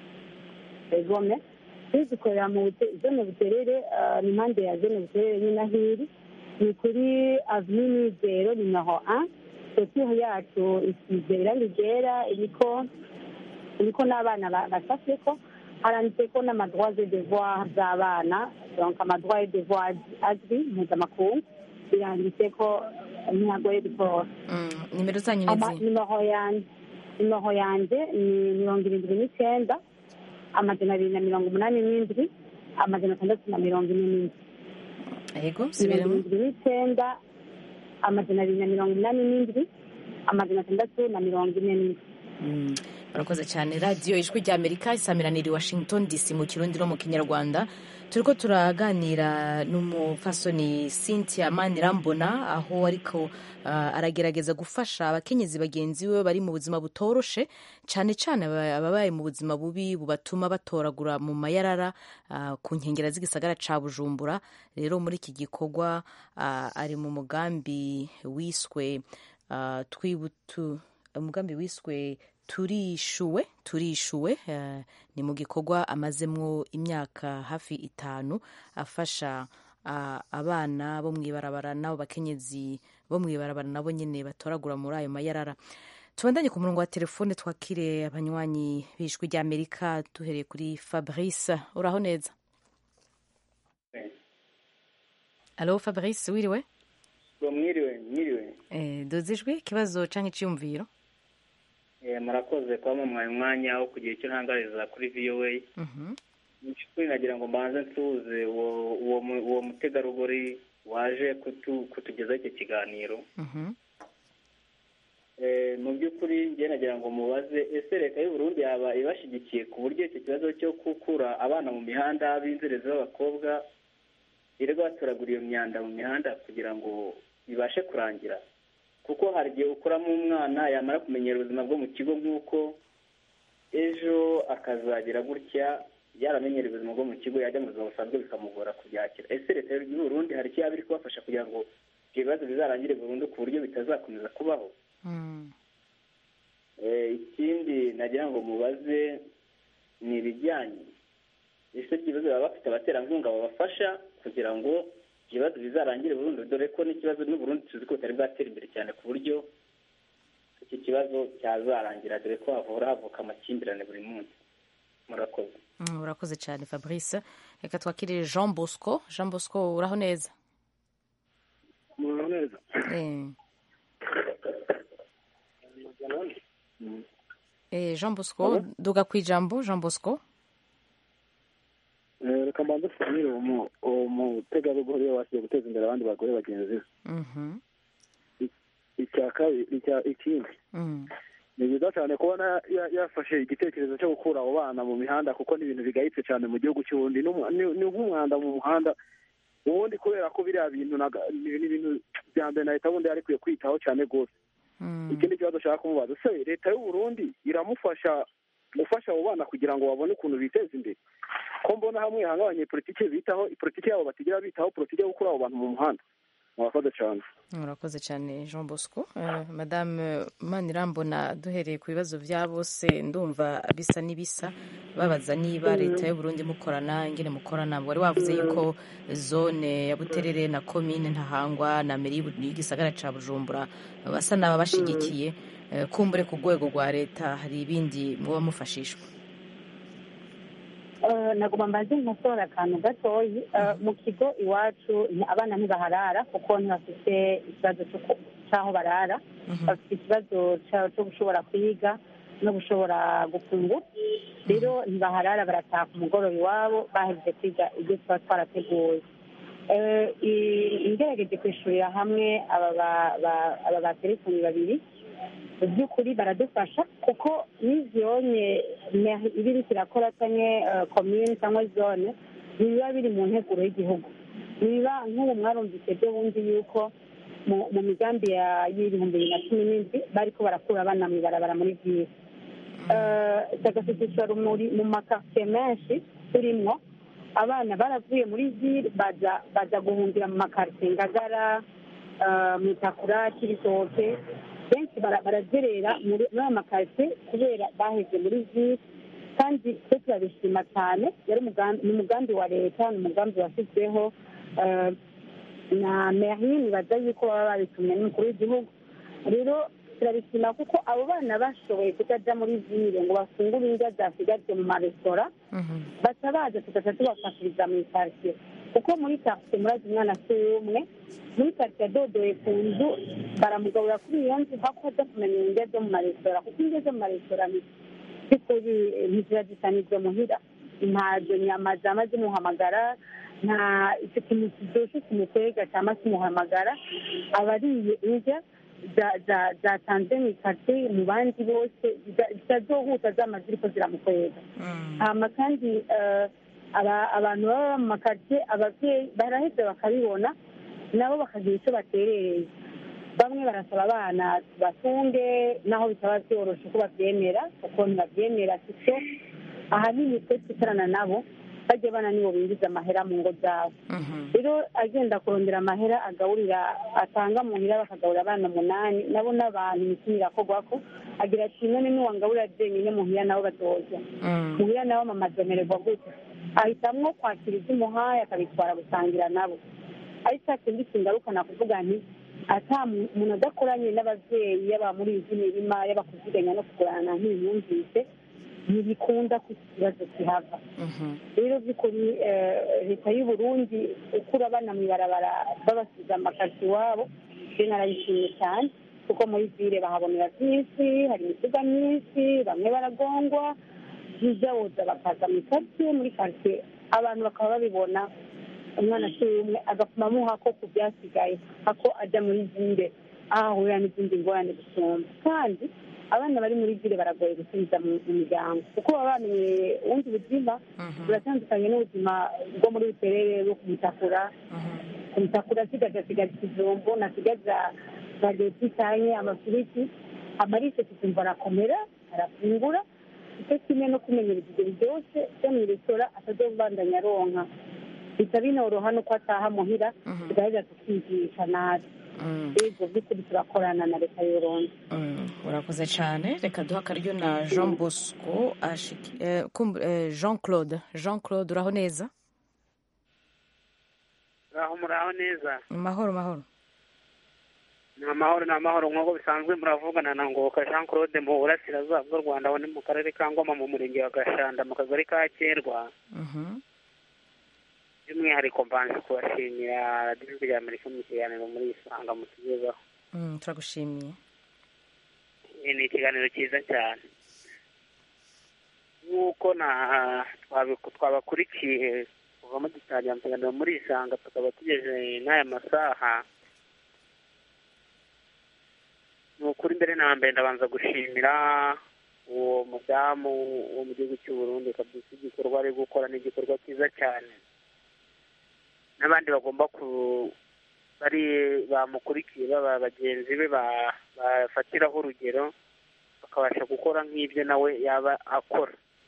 egome turi dukorera mu bute- zone buterere ah, ni impande ya zone buterere nyine aho iri ni kuri avenue nizero nimero un sosiyo yacu isize irangi ryera iriko iriko n'abana ba- bashafyeko haranditseko n'amadroit de devoir z'abana donc amadroit de devoir azwi mpuzamakungu biranditseko ntihagoye gutora nimero zanyu ni Ama- izihe nimero yanje nimero yanje ni mirongo irindwi n'icyenda amajana abiri na mirongo umunani n'indwi amajana atandatu na mirongo ine n'indwi yego mirongo subiremo irindwi n'icyenda amajana abiri na mirongo umunani n'indwi amajana atandatu na mirongo ine n'indwi Mm. urakoze cyane radiyo ijwi rya amerika isamiranira i washington dc mu kirundi no mu kinyarwanda turiko turaganira n'umupfasoni cynthia manirambona aho ariko uh, aragerageza gufasha abakenyezi bagenzi we bari mu buzima butoroshe cyane cyane aba- ababaye mu buzima bubi bubatuma batoragura mu mayarara uh, ku nkengera z'igisagara ca bujumbura rero muri iki gikorwa uh, ari mu mugambi wiswe uh, twibutu umugambi wiswe turishuwe turishuwe eh, ni mu gikorwa amazemwo imyaka hafi itanu afasha ah, abana bo mw'ibarabara n'abo bakenyezi bo mw'ibarabara nabo nyene batoragura muri ayo mayarara tubandanye ku murongo wa telefone twakire abanywanyi b'ijwi rya amerika duhereye kuri fabrice uraho neza alo fabrice wiriwe ngo mwiriwe mwiriwe eh, duze ijwi ikibazo canke iciyumviro Eh, murakoze kuba mumuhaye umwanya wo kugira icyo ntangariza kuri voa Mhm. mu by'ukuri nagira ngo mbanze nsuhuze uwo uwo mu- uwo mutegarugori waje kutu- kutugezaho icyo kiganiro Mhm. Eh, mu by'ukuri njye nagira ngo mubaze ese leta y'u Burundi yaba ibashyigikiye ku buryo icyo kibazo cyo gukura abana mu mihanda b'inzerezi b'abakobwa birirwa batoragura iyo myanda mu mihanda kugira ngo bibashe kurangira kuko hari igihe ukuramo umwana yamara kumenyera ubuzima bwo mu kigo nk'uko ejo akazagira gutya yaramenyera ubuzima bwo mu kigo yajya mu buzima busanzwe bikamugora kubyakira ese leta y'u Burundi hari icyo yaba iri kubafasha kugira ngo ibyo bibazo bizarangire burundu ku buryo bitazakomeza kubaho Eh, ikindi nagira ngo mubaze ni ibijyanye ese ikibazo baba bafite abaterankunga babafasha kugira ngo ibibazo bizarangire burundu dore ko n'ikibazo n'uburundi tuzi ko butari bwatera imbere cyane ku buryo iki kibazo cyazarangira dore ko havura havuka amakimbirane buri munsi murakoze Mm, urakoze cyane fabrice reka twakire jean bosco jean bosco uraho neza muraho neza Eh, eh, jean bosco duga ku ijambo jean bosco Eh, reka mbanze tuganire uwo uwo mutegarugori wasiye guteza imbere abandi bagore bagenzi be Mhm, icya kabiri icya ikindi mm, ni byiza cyane kubona ya- yafashe igitekerezo cyo gukura abo bana mu mihanda kuko ni ibintu bigayitse cyane mu gihugu cy'ubundi ni umu- ni- ni nk'umwanda mu muhanda ubundi kubera ko biriya bintu naga- ni ni ibintu bya mbere na leta bundi yari ikwiye kwitaho cyane rwose ikindi kibazo ushaka kumubaza se leta y'u Burundi iramufasha gufasha abo bana kugira ngo babone ukuntu biteza imbere ko mbona hamwe hamwe abanyepolitike bitaho politiki yabo batigira bitaho politiki yo gukura abo bantu mu muhanda murakoze cyane urakoze cyane jean bosco Eh, madame manirambona duhereye ku bibazo bya bose ndumva bisa n'ibisa babaza niba leta y'u Burundi mukorana ingene mukorana wari wavuze yuko zone ya buterere na komine ntahangwa na meri y'igisagara ca bujumbura basa n'aba bashigikiye Eh, kumbure ku rwego rwa leta hari ibindi muba mufashishwa Eh, nagomba mbanze nkosora akantu gatoyi Eh, mu kigo iwacu ni- abana ntibaharara kuko ntibafite ikibazo cyo ku- cy'aho barara bafite ikibazo cya- cyo gushobora kwiga no gushobora gufungura rero ntibaharara barataha ku mugoroba iwabo bahejeje kwiga ibyo tuba twarateguye Eh, i- ingerageje kwishurira hamwe aba ba- ba- aba baterefoni babiri mu by'ukuri baradufasha kuko n'izonye iba iriko irakora canke eh, komine cyangwa zone ntibiba biri mu nteguro y'igihugu niba nk'ubu mwarumvise byo bundi yuko mu mu migambi ya- y'ibihumbi bibiri na cumi n'indwi bariko barakura abana mu ibarabara muri byiza tagasitisha rumuri mu makaritsiye menshi turimwo abana baravuye muri ville baza baza guhungira mu makaritsiye ngagara eh, mutakura kibitoke benshi bara- barazerera muri muri ayo makaritsiye kubera baheze muri ville kandi twe turabishima cyane yari umugambi ni umugambi wa leta ni umugambi washyizweho eh, na meri nibaza yuko baba babitumwe n'umukuru w'igihugu rero turabishima kuko abo bana bashoboye kutaja muri ville ngo bafungure indya zasigajwe mu maresitora baca baza tugaca tubafashiriza mu ikaritsiye kuko muri karitsiye murazi umwana si umwe muri karitsiye adodoye ku nzu baramugaburira kuri iyo nzu hako aza kumenya indya zo mu maresitora kuko indya zo mu maresitora ni by'ukuri ntiziba zisanizwe muhira ntazo nyama zama zimuhamagara nta icyo kintu kiryoshye kimukwega cyangwa kimuhamagara aba ariye indya za- za- zatanze mu ikate mu bandi bose zita- zitazohuta zama ziriko ziramukwega hama kandi eh, aba- abantu baba mu makaritsiye ababyeyi baraheza bakabibona nabo bakagira icyo baterereye bamwe barasaba abana batunge naho bitaba byoroshe ko babyemera kuko ntibabyemera sicyo ahanini twe twicarana nabo bajya bana nibo binjiza amahera mu ngo zabo rero agenda kurondera amahera agaburira atanga mu hira bakagaburira abana umunani nabo n'abantu imitima irakorwako agira ati none niwangaburira jenyine mu hira nabo batoza mu hira nabo mama azomererwa gute ahitamwo kwakira ibyo umuhaye akabitwara gusangira nabo ari cya kindi kingarukana kuvuga nti ata mu- umuntu adakoranye n'ababyeyi yaba muri izi mirima yaba kuziganya no kugurana nk'ibimwumvise ntibikunda ko iki kibazo kihava rero by'ukuri eh, leta y'u burundi ukura abana mu ibarabara babasize amakasi iwabo je narayishimye cyane kuko muri vile bahabonera byinshi hari imituga myinshi bamwe baragongwa byiza boza bakaza mu karitsiye muri karitsiye abantu bakaba babibona umwana akiri umwe agapima amuha ko ku byasigaye ako ajya muri vile aho ahurira n'izindi ngorane gusumba kandi abana bari muri vile baragoye gusubiza mu mu miryango kuko baba bamenyeye ubundi buzima buratandukanye n'ubuzima bwo muri buterere bwo kumutakura kumutakura asigaza asigaza ikijumbo nasigaza bageti cyane amafiriti amarise tukumva arakomera arafungura icyo kimwe no kumenyereza ibyo byose byo mu resitora atazobandanya aronka bita binoroha nuko ataha muhira tugaheza tukigisha nabi ego by'ukuri turakorana na leta y'urundi urakoze cyane reka duha akaryo na jean bosco ashiki- eh, kumb- eh, jean claude jean claude uraho neza muraho muraho neza mahoro mahoro ni amahoro ni amahoro nk'uko bisanzwe muravugana na ngoboka jean claude mu burasirazuba bw'u rwanda aho ni mu karere ka ngoma mu murenge wa gashanda mu kagari ka kerwa by'umwihariko mbanje kubashimira radiyo ijwi rya amerika mu kiganiro muri isanga mutugezaho Mm, turagushimiye Eh, ni ikiganiro cyiza cyane nk'uko na twabi- twabakurikiye kuva mugitangira mu kiganiro muri isanga tukaba tugeze n'aya masaha ni ukuri mbere na mbere ndabanza gushimira uwo mudamu wo mu gihugu cy'u Burundi kabisa igikorwa ari gukora ni igikorwa cyiza cyane n'abandi bagomba ku bari bamukurikiye baba bagenzi be ba- bafatiraho urugero bakabasha gukora nk'ibyo nawe yaba akora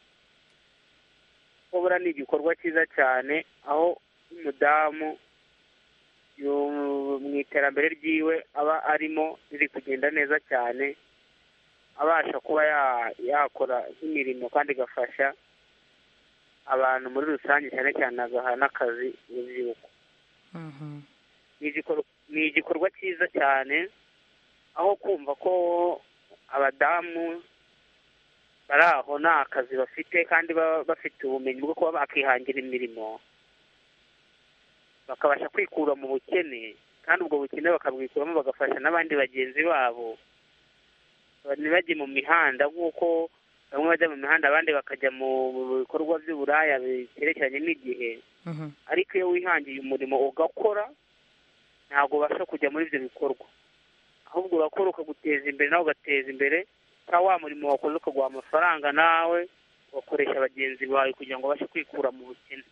kubura ni igikorwa cyiza cyane aho umudamu yu- mu iterambere ryiwe aba arimo riri kugenda neza cyane abasha kuba ya- yakora nk'imirimo kandi igafasha abantu muri rusange cyane cyane agaha n'akazi urubyiruko ni igikor- ni igikorwa cyiza cyane aho kumva ko abadamu bari aho nta kazi bafite kandi baba bafite ubumenyi bwo kuba bakihangira imirimo bakabasha kwikura mu bukene kandi ubwo bukene bakabwikuramo bagafasha n'abandi bagenzi babo ntibajye mu mihanda nk'uko bamwe bajya mu mihanda abandi bakajya mu mu bikorwa by'uburaya biterekeranye n'igihe ariko iyo wihangiye umurimo ugakora ntabwo ubasha kujya muri ibyo bikorwa ahubwo urakora ukaguteza imbere nawe ugateza imbere cyangwa wa murimo wakoze ukaguha amafaranga nawe ugakoresha bagenzi bawe kugira ngo ubashe kwikura mu bukene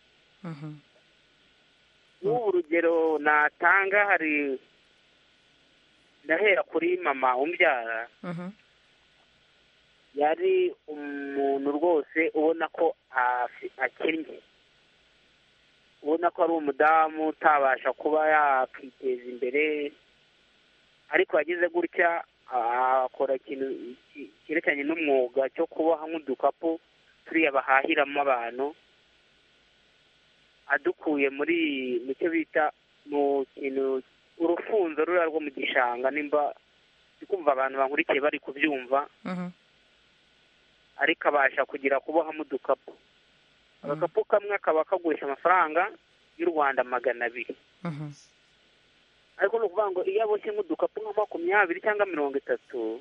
nk'ubu urugero natanga hari ndahera kuri mama umbyara yari umuntu rwose ubona ko afi- akennye ubona ko ari umudamu utabasha kuba yakiteza imbere ariko yagize gutya akora ikintu ki- cyerekeranye n'umwuga cyo kuboha nk'udukapu turiya bahahiramo abantu adukuye muri mu cyo bita mu kintu urufunzo ruriya rwo mu gishanga nimba ndi kumva abantu bankurikiye bari kubyumva ariko abasha kugira kubohamo udukapu agakapu kamwe kaba kagurisha amafaranga y'u rwanda magana abiri ariko ni ukuvuga ngo iyo aboshye nk'udukapu nka makumyabiri cyangwa mirongo itatu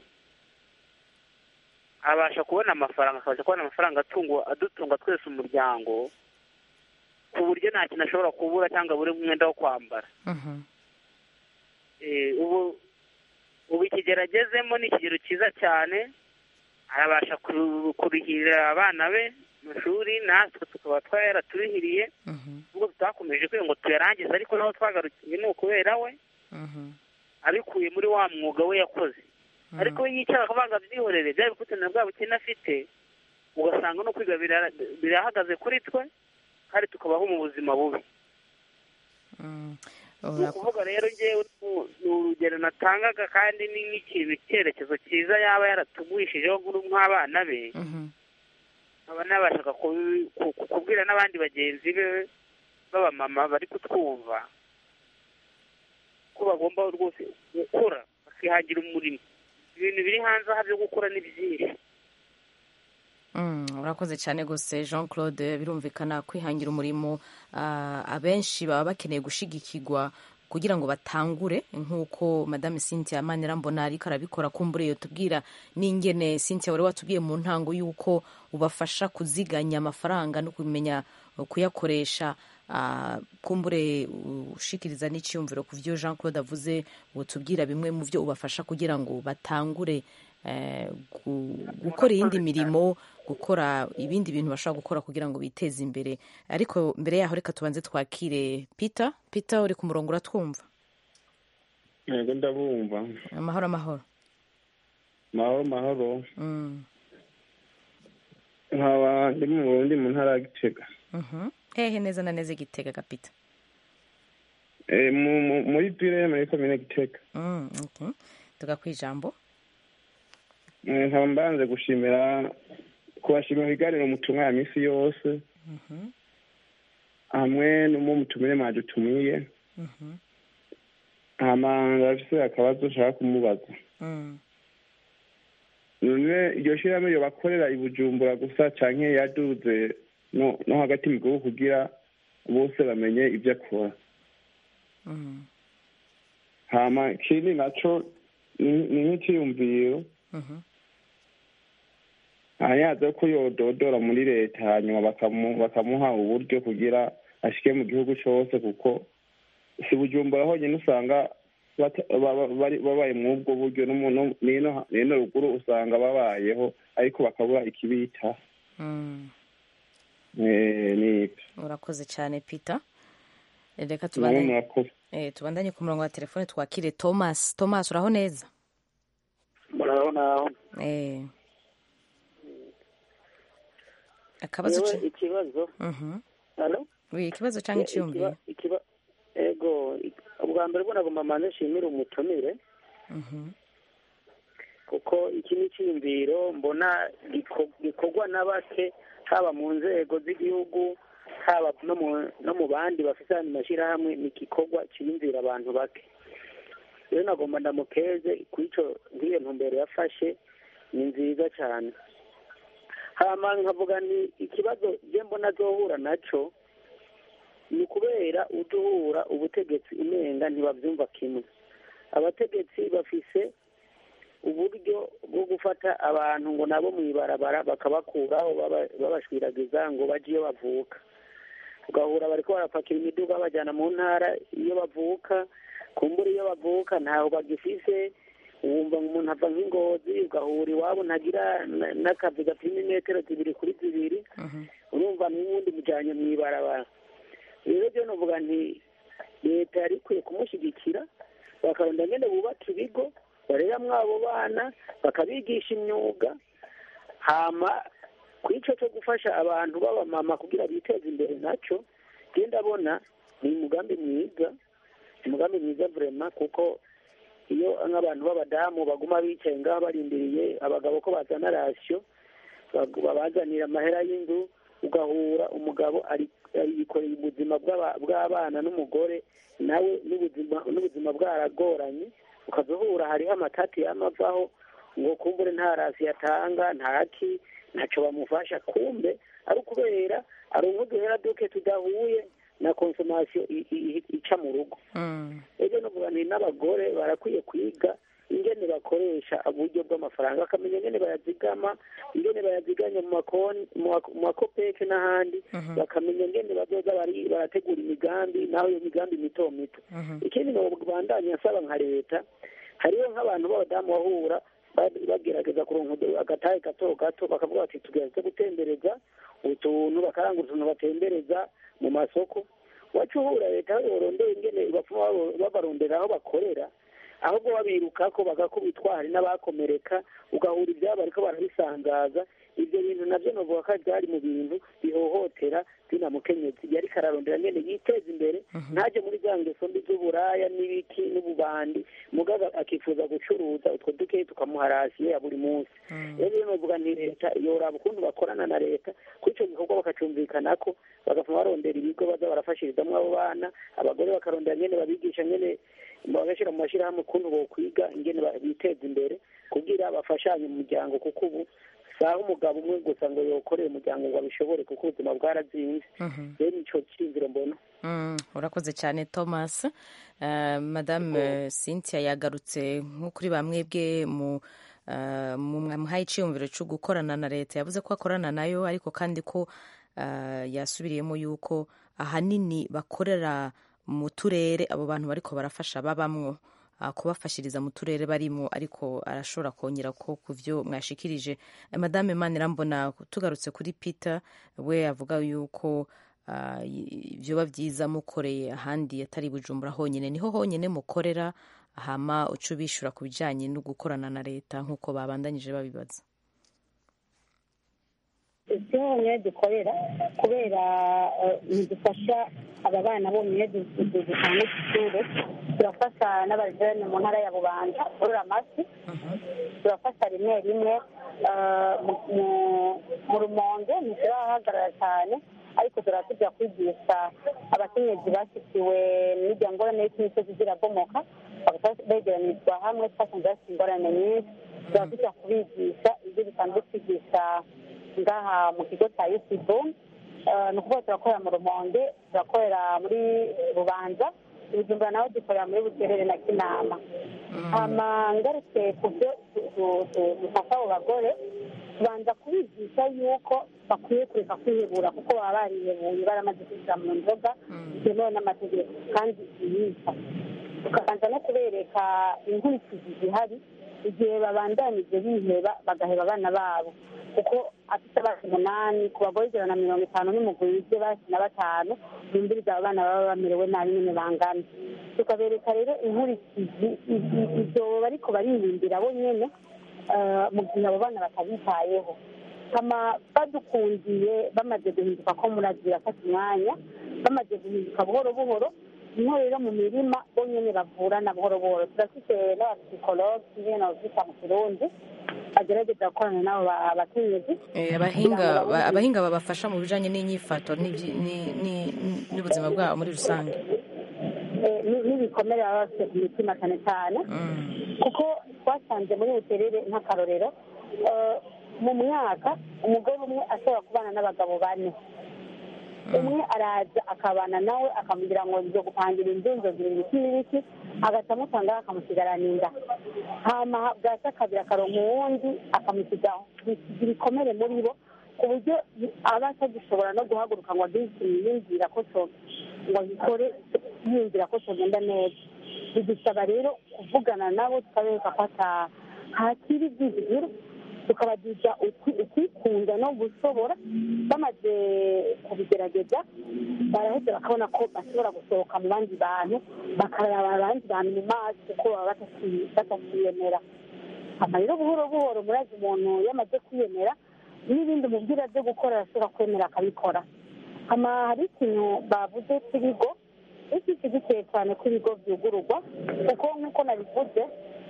abasha kubona amafaranga akabasha kubona amafaranga atunga adutunga twese umuryango ku buryo nta kintu ashobora kubura cyangwa abure umwenda wo kwambara Eh, ubu ubu ikigeragezemo ni ikigero cyiza cyane arabasha ku- kurihirira abana be amashuri natwe tukaba twaraturihiriye nubwo tutakomeje kwiga ngo tuyarangize ariko naho twagarukiye ni ukubera we abikuye muri wa mwuga we yakoze ariko we yicara akavanga byihorere byari bikutanira bwa bukene afite ugasanga no kwiga bira- birahagaze kuri twe kandi tukabaho mu buzima bubi ni ukuvuga rero ngewe ni- ni urugero natangaga kandi ni nk'ikintu icyerekezo cyiza yaba yaratugwishijeho nk'uru- nk'abana be nkaba nabashaga kubi- ku- ku- kubwira n'abandi bagenzi be b'abamama bari kutwumva ko bagomba rwose gukora bakihangira umurimo ibintu biri hanze aha byo gukora ni byinshi Mm, urakoze cyane rwose jean claude birumvikana kwihangira umurimo ah, abenshi baba bakeneye gushigikirwa kugira ngo batangure nk'uko madame cynthia manirambona ariko arabikora kumbure iyo tubwira n'ingene cynthia wari watubwiye mu ntango y'uko ubafasha kuziganya amafaranga no kumenya kuyakoresha ah, kumbure ushikiriza n'icyiyumviro ku byo jean claude avuze utubwira bimwe mu byo ubafasha kugira ngo batangure eh, gu- gukora iyindi mirimo gukora ibindi bintu bashobora gukora kugira ngo biteze imbere ariko mbere yaho reka tubanze twakire peter peter uri ku murongo uratwumva yego ndabumva amahoro amahoro mahoro mahoro Mm, nkaba ndi mu burundi mu ntara ya gitega mhm. hehe neza na neza igitega ga peter Eh, mu- mu- muri pire muri komine gitega Mm, okay. tuga ku ijambo Eh, nkaba mbanze gushimira kubashimira ibiganiro mutumwa ya minsi yose Mhm, hamwe n'umu mutumire mwadutumiye mhm, hama ndafise akabazo nshaka kumubaza mm. none iryo shirahamwe iyo bakorera i bujumbura gusa canke yaduze no no hagati mu gihugu kugira bose bamenye ibyo akora Mm, hama ikindi naco ni- ni nk'iciyumviro mhm, hanyaze ko yododora muri leta hanyuma bakamu- bakamuha uburyo kugira ashike mu gihugu cose kuko si bujumbura honyine usanga bata- baba- bari- babaye mw'ubwo buryo no mu- no- n'ino n'ino ruguru usanga babayeho ariko bakabura ikibita mm. Eh, nibyo urakoze cyane peter reka namwe tubandanye murakoze eh, tubandanye ku murongo wa telefone twakire thomas thomas uraho neza muraho naho eh. akabazo yewe ca- ikibazo Mhm. halo Oui, ikibazo cyangwa Eh, icyiyumviro ikiba- ikiba- ego ubwa mbere bwo nagomba mbanze nshimire umutumire Mhm. kuko iki ni icyiyumviro mbona giko- gikorwa na bake haba mu nzego z'igihugu haba no mu no mu bandi bafite ayandi mashyirahamwe ni igikorwa cyiyumvira abantu bake rero nagomba ndamukeze ku icyo nk'iyo ntumbero yafashe ni nziza cyane hama nkavuga ni ikibazo je mbona azohura naco ni ukubera uduhura ubutegetsi umenga ntibabyumva kimwe abategetsi bafise uburyo bwo gufata abantu ngo nabo mu ibarabara bakabakuraho baba- babashwiragiza ngo bajye iyo bavuka ugahura bariko barapakira imiduga bajyana mu ntara iyo bavuka kumbura iyo bavuka ntaho bagifise wumva ngo umuntu ava nk'ingozi ugahura iwabo ntagira na- n'akazi gapima imetero zibiri kuri zibiri urumva n'ubundi mujyanye mu ibarabara rero byo novuga nti leta yari ikwiye kumushyigikira bakarunda ngene bubaka ibigo bareramwo abo bana bakabigisha imyuga hama ku ico cyo gufasha abantu b'abamama kugira biteze imbere naco je ndabona ni umugambi mwiza umugambi mwiza vrema kuko iyo nk'abantu b'abadamu baguma bicaye ngaho barindiriye abagabo ko bazana rasiyo bag- babazanira amahera y'inzu ugahura umugabo ari ari- yikoreye ubuzima bw'aba- bw'abana n'umugore nawe n'ubuzima n'ubuzima bwaragoranye ukazuhura hariho amatati yamavaho ngo kumbure nta rasi yatanga ntaki ntacyo bamufasha kumbe ari ukubera ari nk'uduhera duke tudahuye na konsomasiyo i- i- ica mu rugo Mm. ejo novuga nti n'abagore barakwiye kwiga ingene bakoresha uburyo bw'amafaranga bakamenya ingene bayazigama ingene bayaziganya mu makoni mu mako- mu makopeke n'ahandi Mhm. bakamenya ingene bazoza bari- barategura imigambi naho iyo migambi mito mito ikindi nobandanya asaba nka leta hariho nk'abantu b'abadamu bahura ba- bagerageza kuronka udu- agatahe gato gato bakavuga bati tugerageze gutembereza utuntu bakarangura utuntu batembereza mu masoko wacu uhura leta aho yorondera ingene bapfuma babo- babarondera aho bakorera ahubwo babirukako bagakubitwa hari n'abakomereka ugahura ibyabo ariko barabisanzaza ibyo bintu nabyo novuga ko byari mu bintu bihohotera zina mukenyezi yari kararondera nyene yiteza imbere ntaje muri za ngeso mbi z'uburaya n'ibiki n'ububandi mugaga akifuza gucuruza utwo dukeyi tukamuha rasiyo ya buri munsi rero rero novuga nti leta yoraba ukuntu bakorana na leta kuri ico gikorwa bakacumvikanako bagapfuma barondera ibigo baza barafashirizamwo abo bana abagore bakarondera nyene babigisha nyene bagashyira mu mashyirahamwe ukuntu bokwiga ingene ba- biteza imbere kugira bafashanye mu muryango kuko ubu saha umugabo umwe gusa ngo yokorere umuryango ngo abishobore kuko ubuzima bwarazinze rero nico cyiyumviro mbona Mm, urakoze cyane thomas uh, madame cynthia yagarutse nko kuri bamwebwe mu uh, mu mwamuhaye icyiyumviro cyo gukorana na leta yavuze ko akorana nayo ariko kandi ko uh, yasubiriyemo yuko ahanini bakorera mu turere abo bantu bariko barafasha babamwo uh, kubafashiriza mu turere barimo ariko arashobora kongera ko ku byo mwashikirije Eh, madame manirambona tugarutse kuri peter we avuga yuko ah, y- vyoba vyiza mukoreye ahandi atari bujumbura honyine niho honyine mukorera hama uca ubishura ku bijanye no gukorana na leta nk'uko babandanyije babibaza isi honyine dukorera kubera eh, ntidufasha aba bana bonyine du- du- dutanga ishuri turafasha n'abajerani mu ntara ya bubanza borora amafi turafasha rimwe rimwe eh, mu- mu- mu rumonge ntiturahagarara cyane ariko turatujya kwigisha abakenyezi bashyikiwe n'irya ngorane y'imisozi zirabomoka bagahita begeranyirizwa hamwe twasanze bafite ingorane nyinshi turatujya kubigisha ibyo bisanzwe twigisha ngaha mu kigo cya yusibu ni ukuvuga turakorera mu rumonge turakorera muri rubanza ibijumbura naho dukorera muri buterere na kinama hama ngarutse ku byo du- du- du- dufasha abo bagore tubanza kubigisha yuko bakwiye kureka kwihebura kuko baba barihebuye baramaze kwinjira mu nzoga bitemewe n'amategeko kandi yica tukabanza no kubereka inkurikizi zihari igihe babandanije biheba bagaheba abana babo kuko afite abana umunani ku bagore ijana na mirongo itanu n'umugwi wibye basi na batanu bumviriza abo bana baba bamerewe nabi nyine bangana tukabereka rero inkurikizi i- i- ibyo bariko baririmbira bo nyene eh, mu gihe abo bana batabitayeho kama badukundiye bamaze guhinduka ko muragira afata umwanya bamaze guhinduka buhoro buhoro niho rero mu mirima bo nyene bavurana buhoro buhoro turafite n'abapsikologi nyene bavyita mu kirundi bagerageza gukorana n'abo ba- bakenyezi Eh, abahinga ba- abahinga babafasha mu bijanye n'inyifato n'ivyi- ni- ni- n'ubuzima bwabo muri rusange Eh, ni- n'ibikomere baba bafite ku mitima cyane cyane kuko twasanze muri buterere nk'akarorero eh, mu mwaka umugore umwe ashobora kubana n'abagabo bane umwe araza akabana nawe akamubwira ngo nzo gupangira inzu nzogira ibiki n'ibiki agaca amutangaho akamusigarana inda hama bwacya kabiri akaronka uwundi akamusigaho bisiga ibikomere muri bo ku buryo aba atagishobora no guhaguruka ngo agire ikintu yiyumvira ko cyo ngo agikore yiyumvira ko cyagenda neza bidusaba rero kuvugana nabo tukabereka ko ata hakiri ibyizigiro tukabagisha uki- ukikunda no gushobora bamaze kubigerageza baraheza bakabona ko bashobora gusohoka mu bandi bantu bakaraba abandi bantu mu maso kuko baba bataki- batakiyemera hama rero buhoro buhoro murazi umuntu yamaze kwiyemera n'ibindi mubwira byo gukora arashobora kwemera akabikora hama hari ikintu bavuze cy'ibigo iki gikeye cyane ko ibigo byugururwa kuko nk'uko nabivuze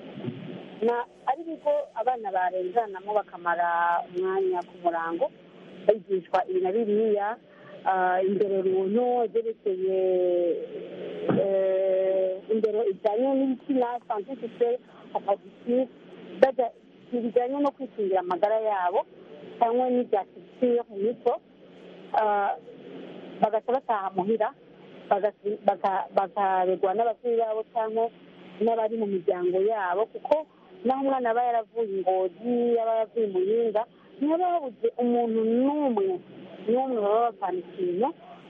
na ari ibigo abana barenganamo bakamara umwanya ku murango bigishwa ibi na biriya ah, indero runtu ibyerekeye eh, indero ijyanye n'ibitsina santifique opozisive bijyanye no kwikingira amagara yabo cyangwa n'ibya culture mu mico ah, bagaca bataha muhira bagasi- baka- bakaregwa n'ababyeyi babo cyangwa n'abari mu miryango yabo kuko naho umwana aba yaravuye ingozi aba yaravuye muyinga ntihaba habuze umuntu n'umwe n'umwe baba bapfana ikintu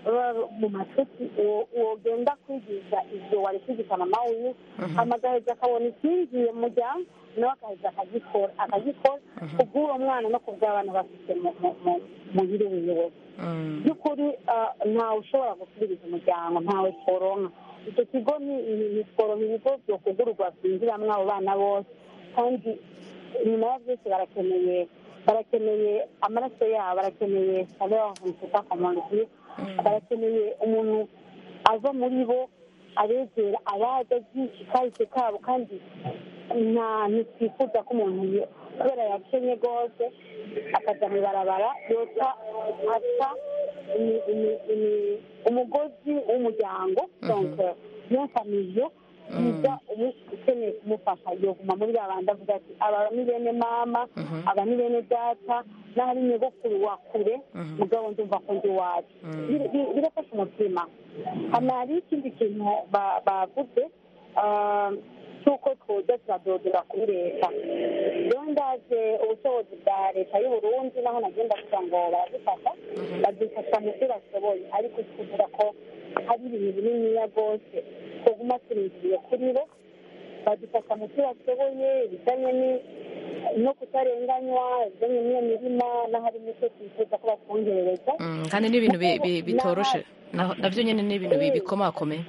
baba mu mashuti uwo- wogenda kwigisha ivyo wari kwigisha mama wiwe hama agaheza akabona ikinjiye mu muryango nawe agaheza akagikora akagikora kubw'uwo mwana no kubw'abana bafite mu- mu- mu- mubiri wiwe by'ukuri ah, ntawe ushobora gusubiriza umuryango ntawe tworonka icyo kigo ni ni- ni tworonka ibigo byo kugururwa byinjiramwo abo bana bose kandi nyuma ya byose barakeneye barakeneye amaraso yabo barakeneye saleur ntuka komandisiyo barakeneye umuntu ava muri bo abegera abaza byinshi kahise kabo kandi nta ntitwifuza ko umuntu yo- kubera yakenye rwose akaja mu ibarabara yota asa imi- imi- imi- umugozi w'umuryango donc yafamiyo yiga umu- ukeneye kumufasha yoguma muri ba bandi avuga ati aba ni bene mama aba ni bene data n'ahari nyogokuru wa kure mugabo ndumva ko ndi iwacu Bir- bir- birafasha umutima hano hari ikindi kintu ba- bavuze ah, cy'uko twoza turadodora kuri leta rero ndaze ubushobozi bwa leta y'u Burundi naho nagenda kugira ngo baradufasha badufasha mu byo bashoboye ariko tuvuga ko hari ibintu bininiya rwose twaguma turindiriye kuri bo badufasha mu byo bashoboye ibijyanye ni- no kutarenganywa ibijyanye n'iyo mirima n'ahari icyo twifuza ko batwongerereza Mm, kandi n'ibintu bi- bi- bitoroshe naho- navyo nyene ni ibintu bi- bikomakomeye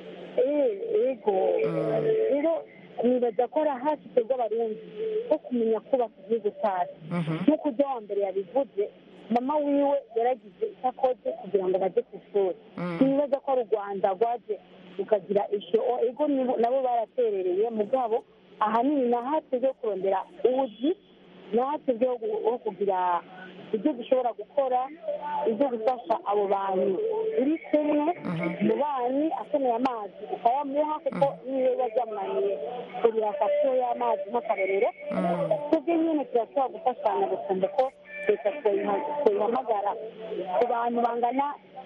ego rero nibaza ko ari ahashitse bw'abarundi ho kumenya kubaka igihugu cyacu nk'uko ujya wa mbere yabivuze mama wiwe yaragize icyo akoze kugira ngo bajye ku ishuri ntibaza ko ari u rwanda rwaje rukagira ishyo o, ego nibo- nabo baraterereye mugabo ahanini nahateze yo kurondera ubuzi nahateze ho gu- ho kugira ibyo dushobora gukora ibyo gufasha abo bantu uri kumwe mu banyi akeneye amazi ukayamuha kuko niyo biba byamunaniye kurira fasiyo y'amazi nk'akarorero twebwe nyine turashobora gufashanya gusumba ko leta twayiha- twayihamagara ku bantu bangana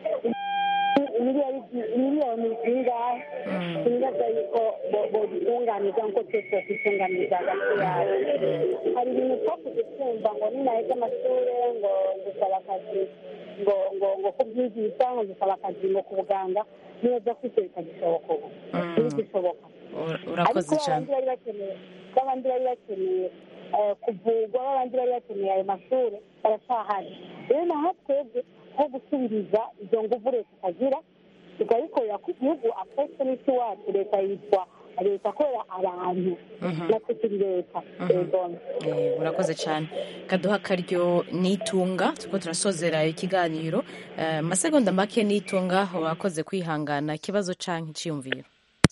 miliyoni miliyoni zingahe tunibaza yuko bo- bodutunganiza nk'uko twese twitunganiza hagati yabo hari ibintu twakuze twumva ngo ninaheza amashuri ngo gusaba akazi ngo ngo ngo kubyigisha ngo gusaba akazi ngo ku buganga neza ko icyo bitagishoboka ubu ntibigishoboka urakoze ariko cyane babandi bari bakeneye babandi bari bakeneye eh, kuvurwa babandi bari bakeneye ayo mashuri baracyahari rero naho twebwe nko gusubiriza izo nguvu leta ikagira tukayikorera ku gihugu apetse n'isi wacu leta yitwa leta akorera abantu natwe turi leta yego Eh, urakoze cyane kaduha akaryo nitunga turiko turasozera ikiganiro Eh, masegonda make nitunga urakoze kwihangana ikibazo canke iciyumviro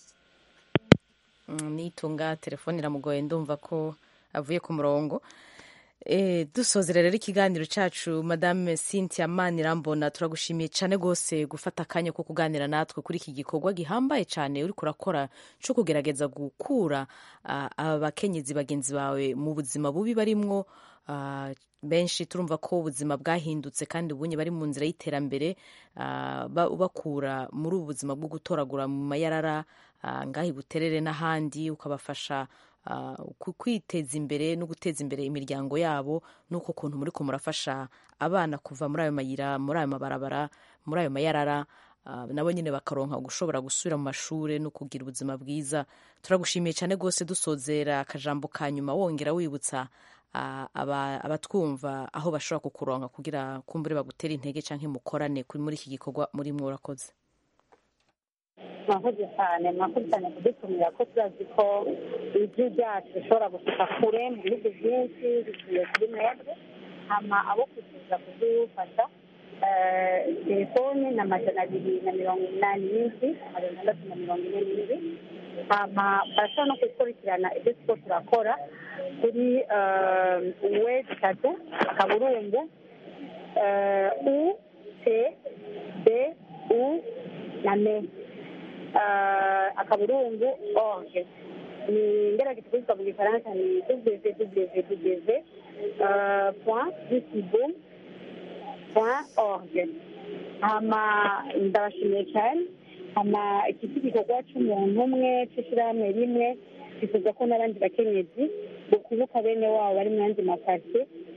Mm, nitunga telefone iramugoye ndumva ko avuye ku murongo Eh, dusozera rero ikiganiro cyacu madame cynthia manirambona turagushimiye cyane rwose gufata akanya ko kuganira natwe kuri iki gikorwa gihambaye cyane uri kurakora cyo kugerageza gukura ah, aba bakenyezi bagenzi bawe mu buzima bubi barimwo ah, benshi turumva ko ubuzima bwahindutse kandi ubunye bari mu nzira y'iterambere ah, ba- bakura muri ubu buzima bwo gutoragura mu mayarara ah, ngaho i buterere n'ahandi ukabafasha ah, ku- kwiteza imbere no guteza imbere imiryango yabo n'uko kuntu muri ko murafasha abana kuva muri ayo mayira muri ayo mabarabara muri ayo mayarara ah, nabo nyine bakaronka gushobora gusubira mu mashuri no kugira ubuzima bwiza turagushimiye cyane rwose dusozera akajambo ka nyuma wongera wibutsa ah, aba- abatwumva aho bashobora kukuronka kugira kumbure bagutere intege cyangwa mukorane kuri muri iki gikorwa muri mwe urakoze mwakoze cyane mwakoze cyane kudutumira ko turazi ko ijwi ryacu rishobora gushika kure mu bihugu byinshi bivuye kuri mwebwe hama abo kuziza kudufasha eh, telefoni na majana abiri na mirongo inani n'indwi magana atandatu na mirongo ine n'indwi hama barashobora no gukurikirana ibyo turiko turakora kuri we zitatu akaburungu eh, u t b u na me uh, akaburungu org ni ngerageza kuvuga mu gifaransa ni www uh, point dcboom point org hama ndabashimiye cyane hama iki si igikorwa cy'umuntu umwe cy'ishyirahamwe rimwe twifuza ko n'abandi bakenyezi bokubuka bene wabo bari mu yandi makaritsiye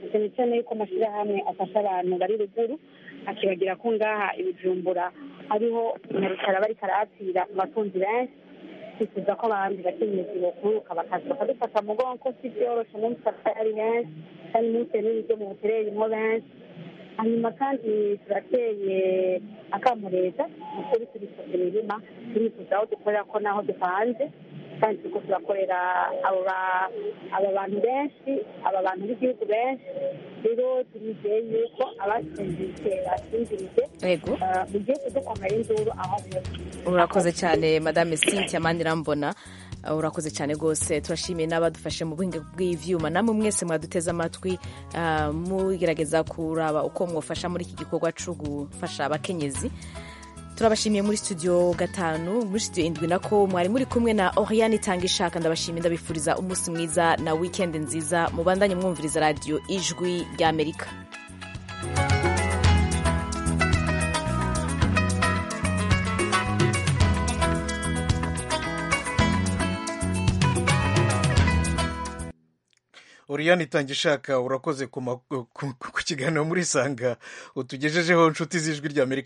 cyane cyane yuko amashyirahamwe afasha abantu bari ruguru akibagira ko ngaha ibijumbura hariho nyarukara bariko arahapfira mu batunzi benshi twifuza ko abandi bakenyezi bokuruka bakaza bakadufata mu mugongo ko si byoroshe n'umunsi ari benshi kandi n'ibitewe n'ibiryo mu buterere birimo benshi hanyuma kandi turateye akamu leta ukuri turifuza imirima turifuza aho dukorera ko n'aho dupanze kandi turiko turakorera abo ba- aba bantu benshi aba bantu b'igihugu benshi rero turizeye yuko abasinziriye basinzirije Yego. eh, mugiye kudukomera induru aho muri urakoze cyane madame cynthia manirambona Uh, urakoze cyane rwose turashimiye n'abadufashe mu buhinga bw'ivyuma namwe mwese mwaduteze amatwi uh, mugerageza kuraba uko mwofasha muri iki gikorwa co gufasha abakenyezi turabashimiye muri studio gatanu muri studio indwi nako mwari muri kumwe na oriane itanga ishaka ndabashimiye ndabifuriza umunsi mwiza na weekend nziza mubandanye mwumviriza radiyo ijwi ry'amerika Oriane itanga ishaka urakoze ku ma- ku- ku- ku kiganiro muri sanga utugejejeho inshuti z'ijwi ry'Amerika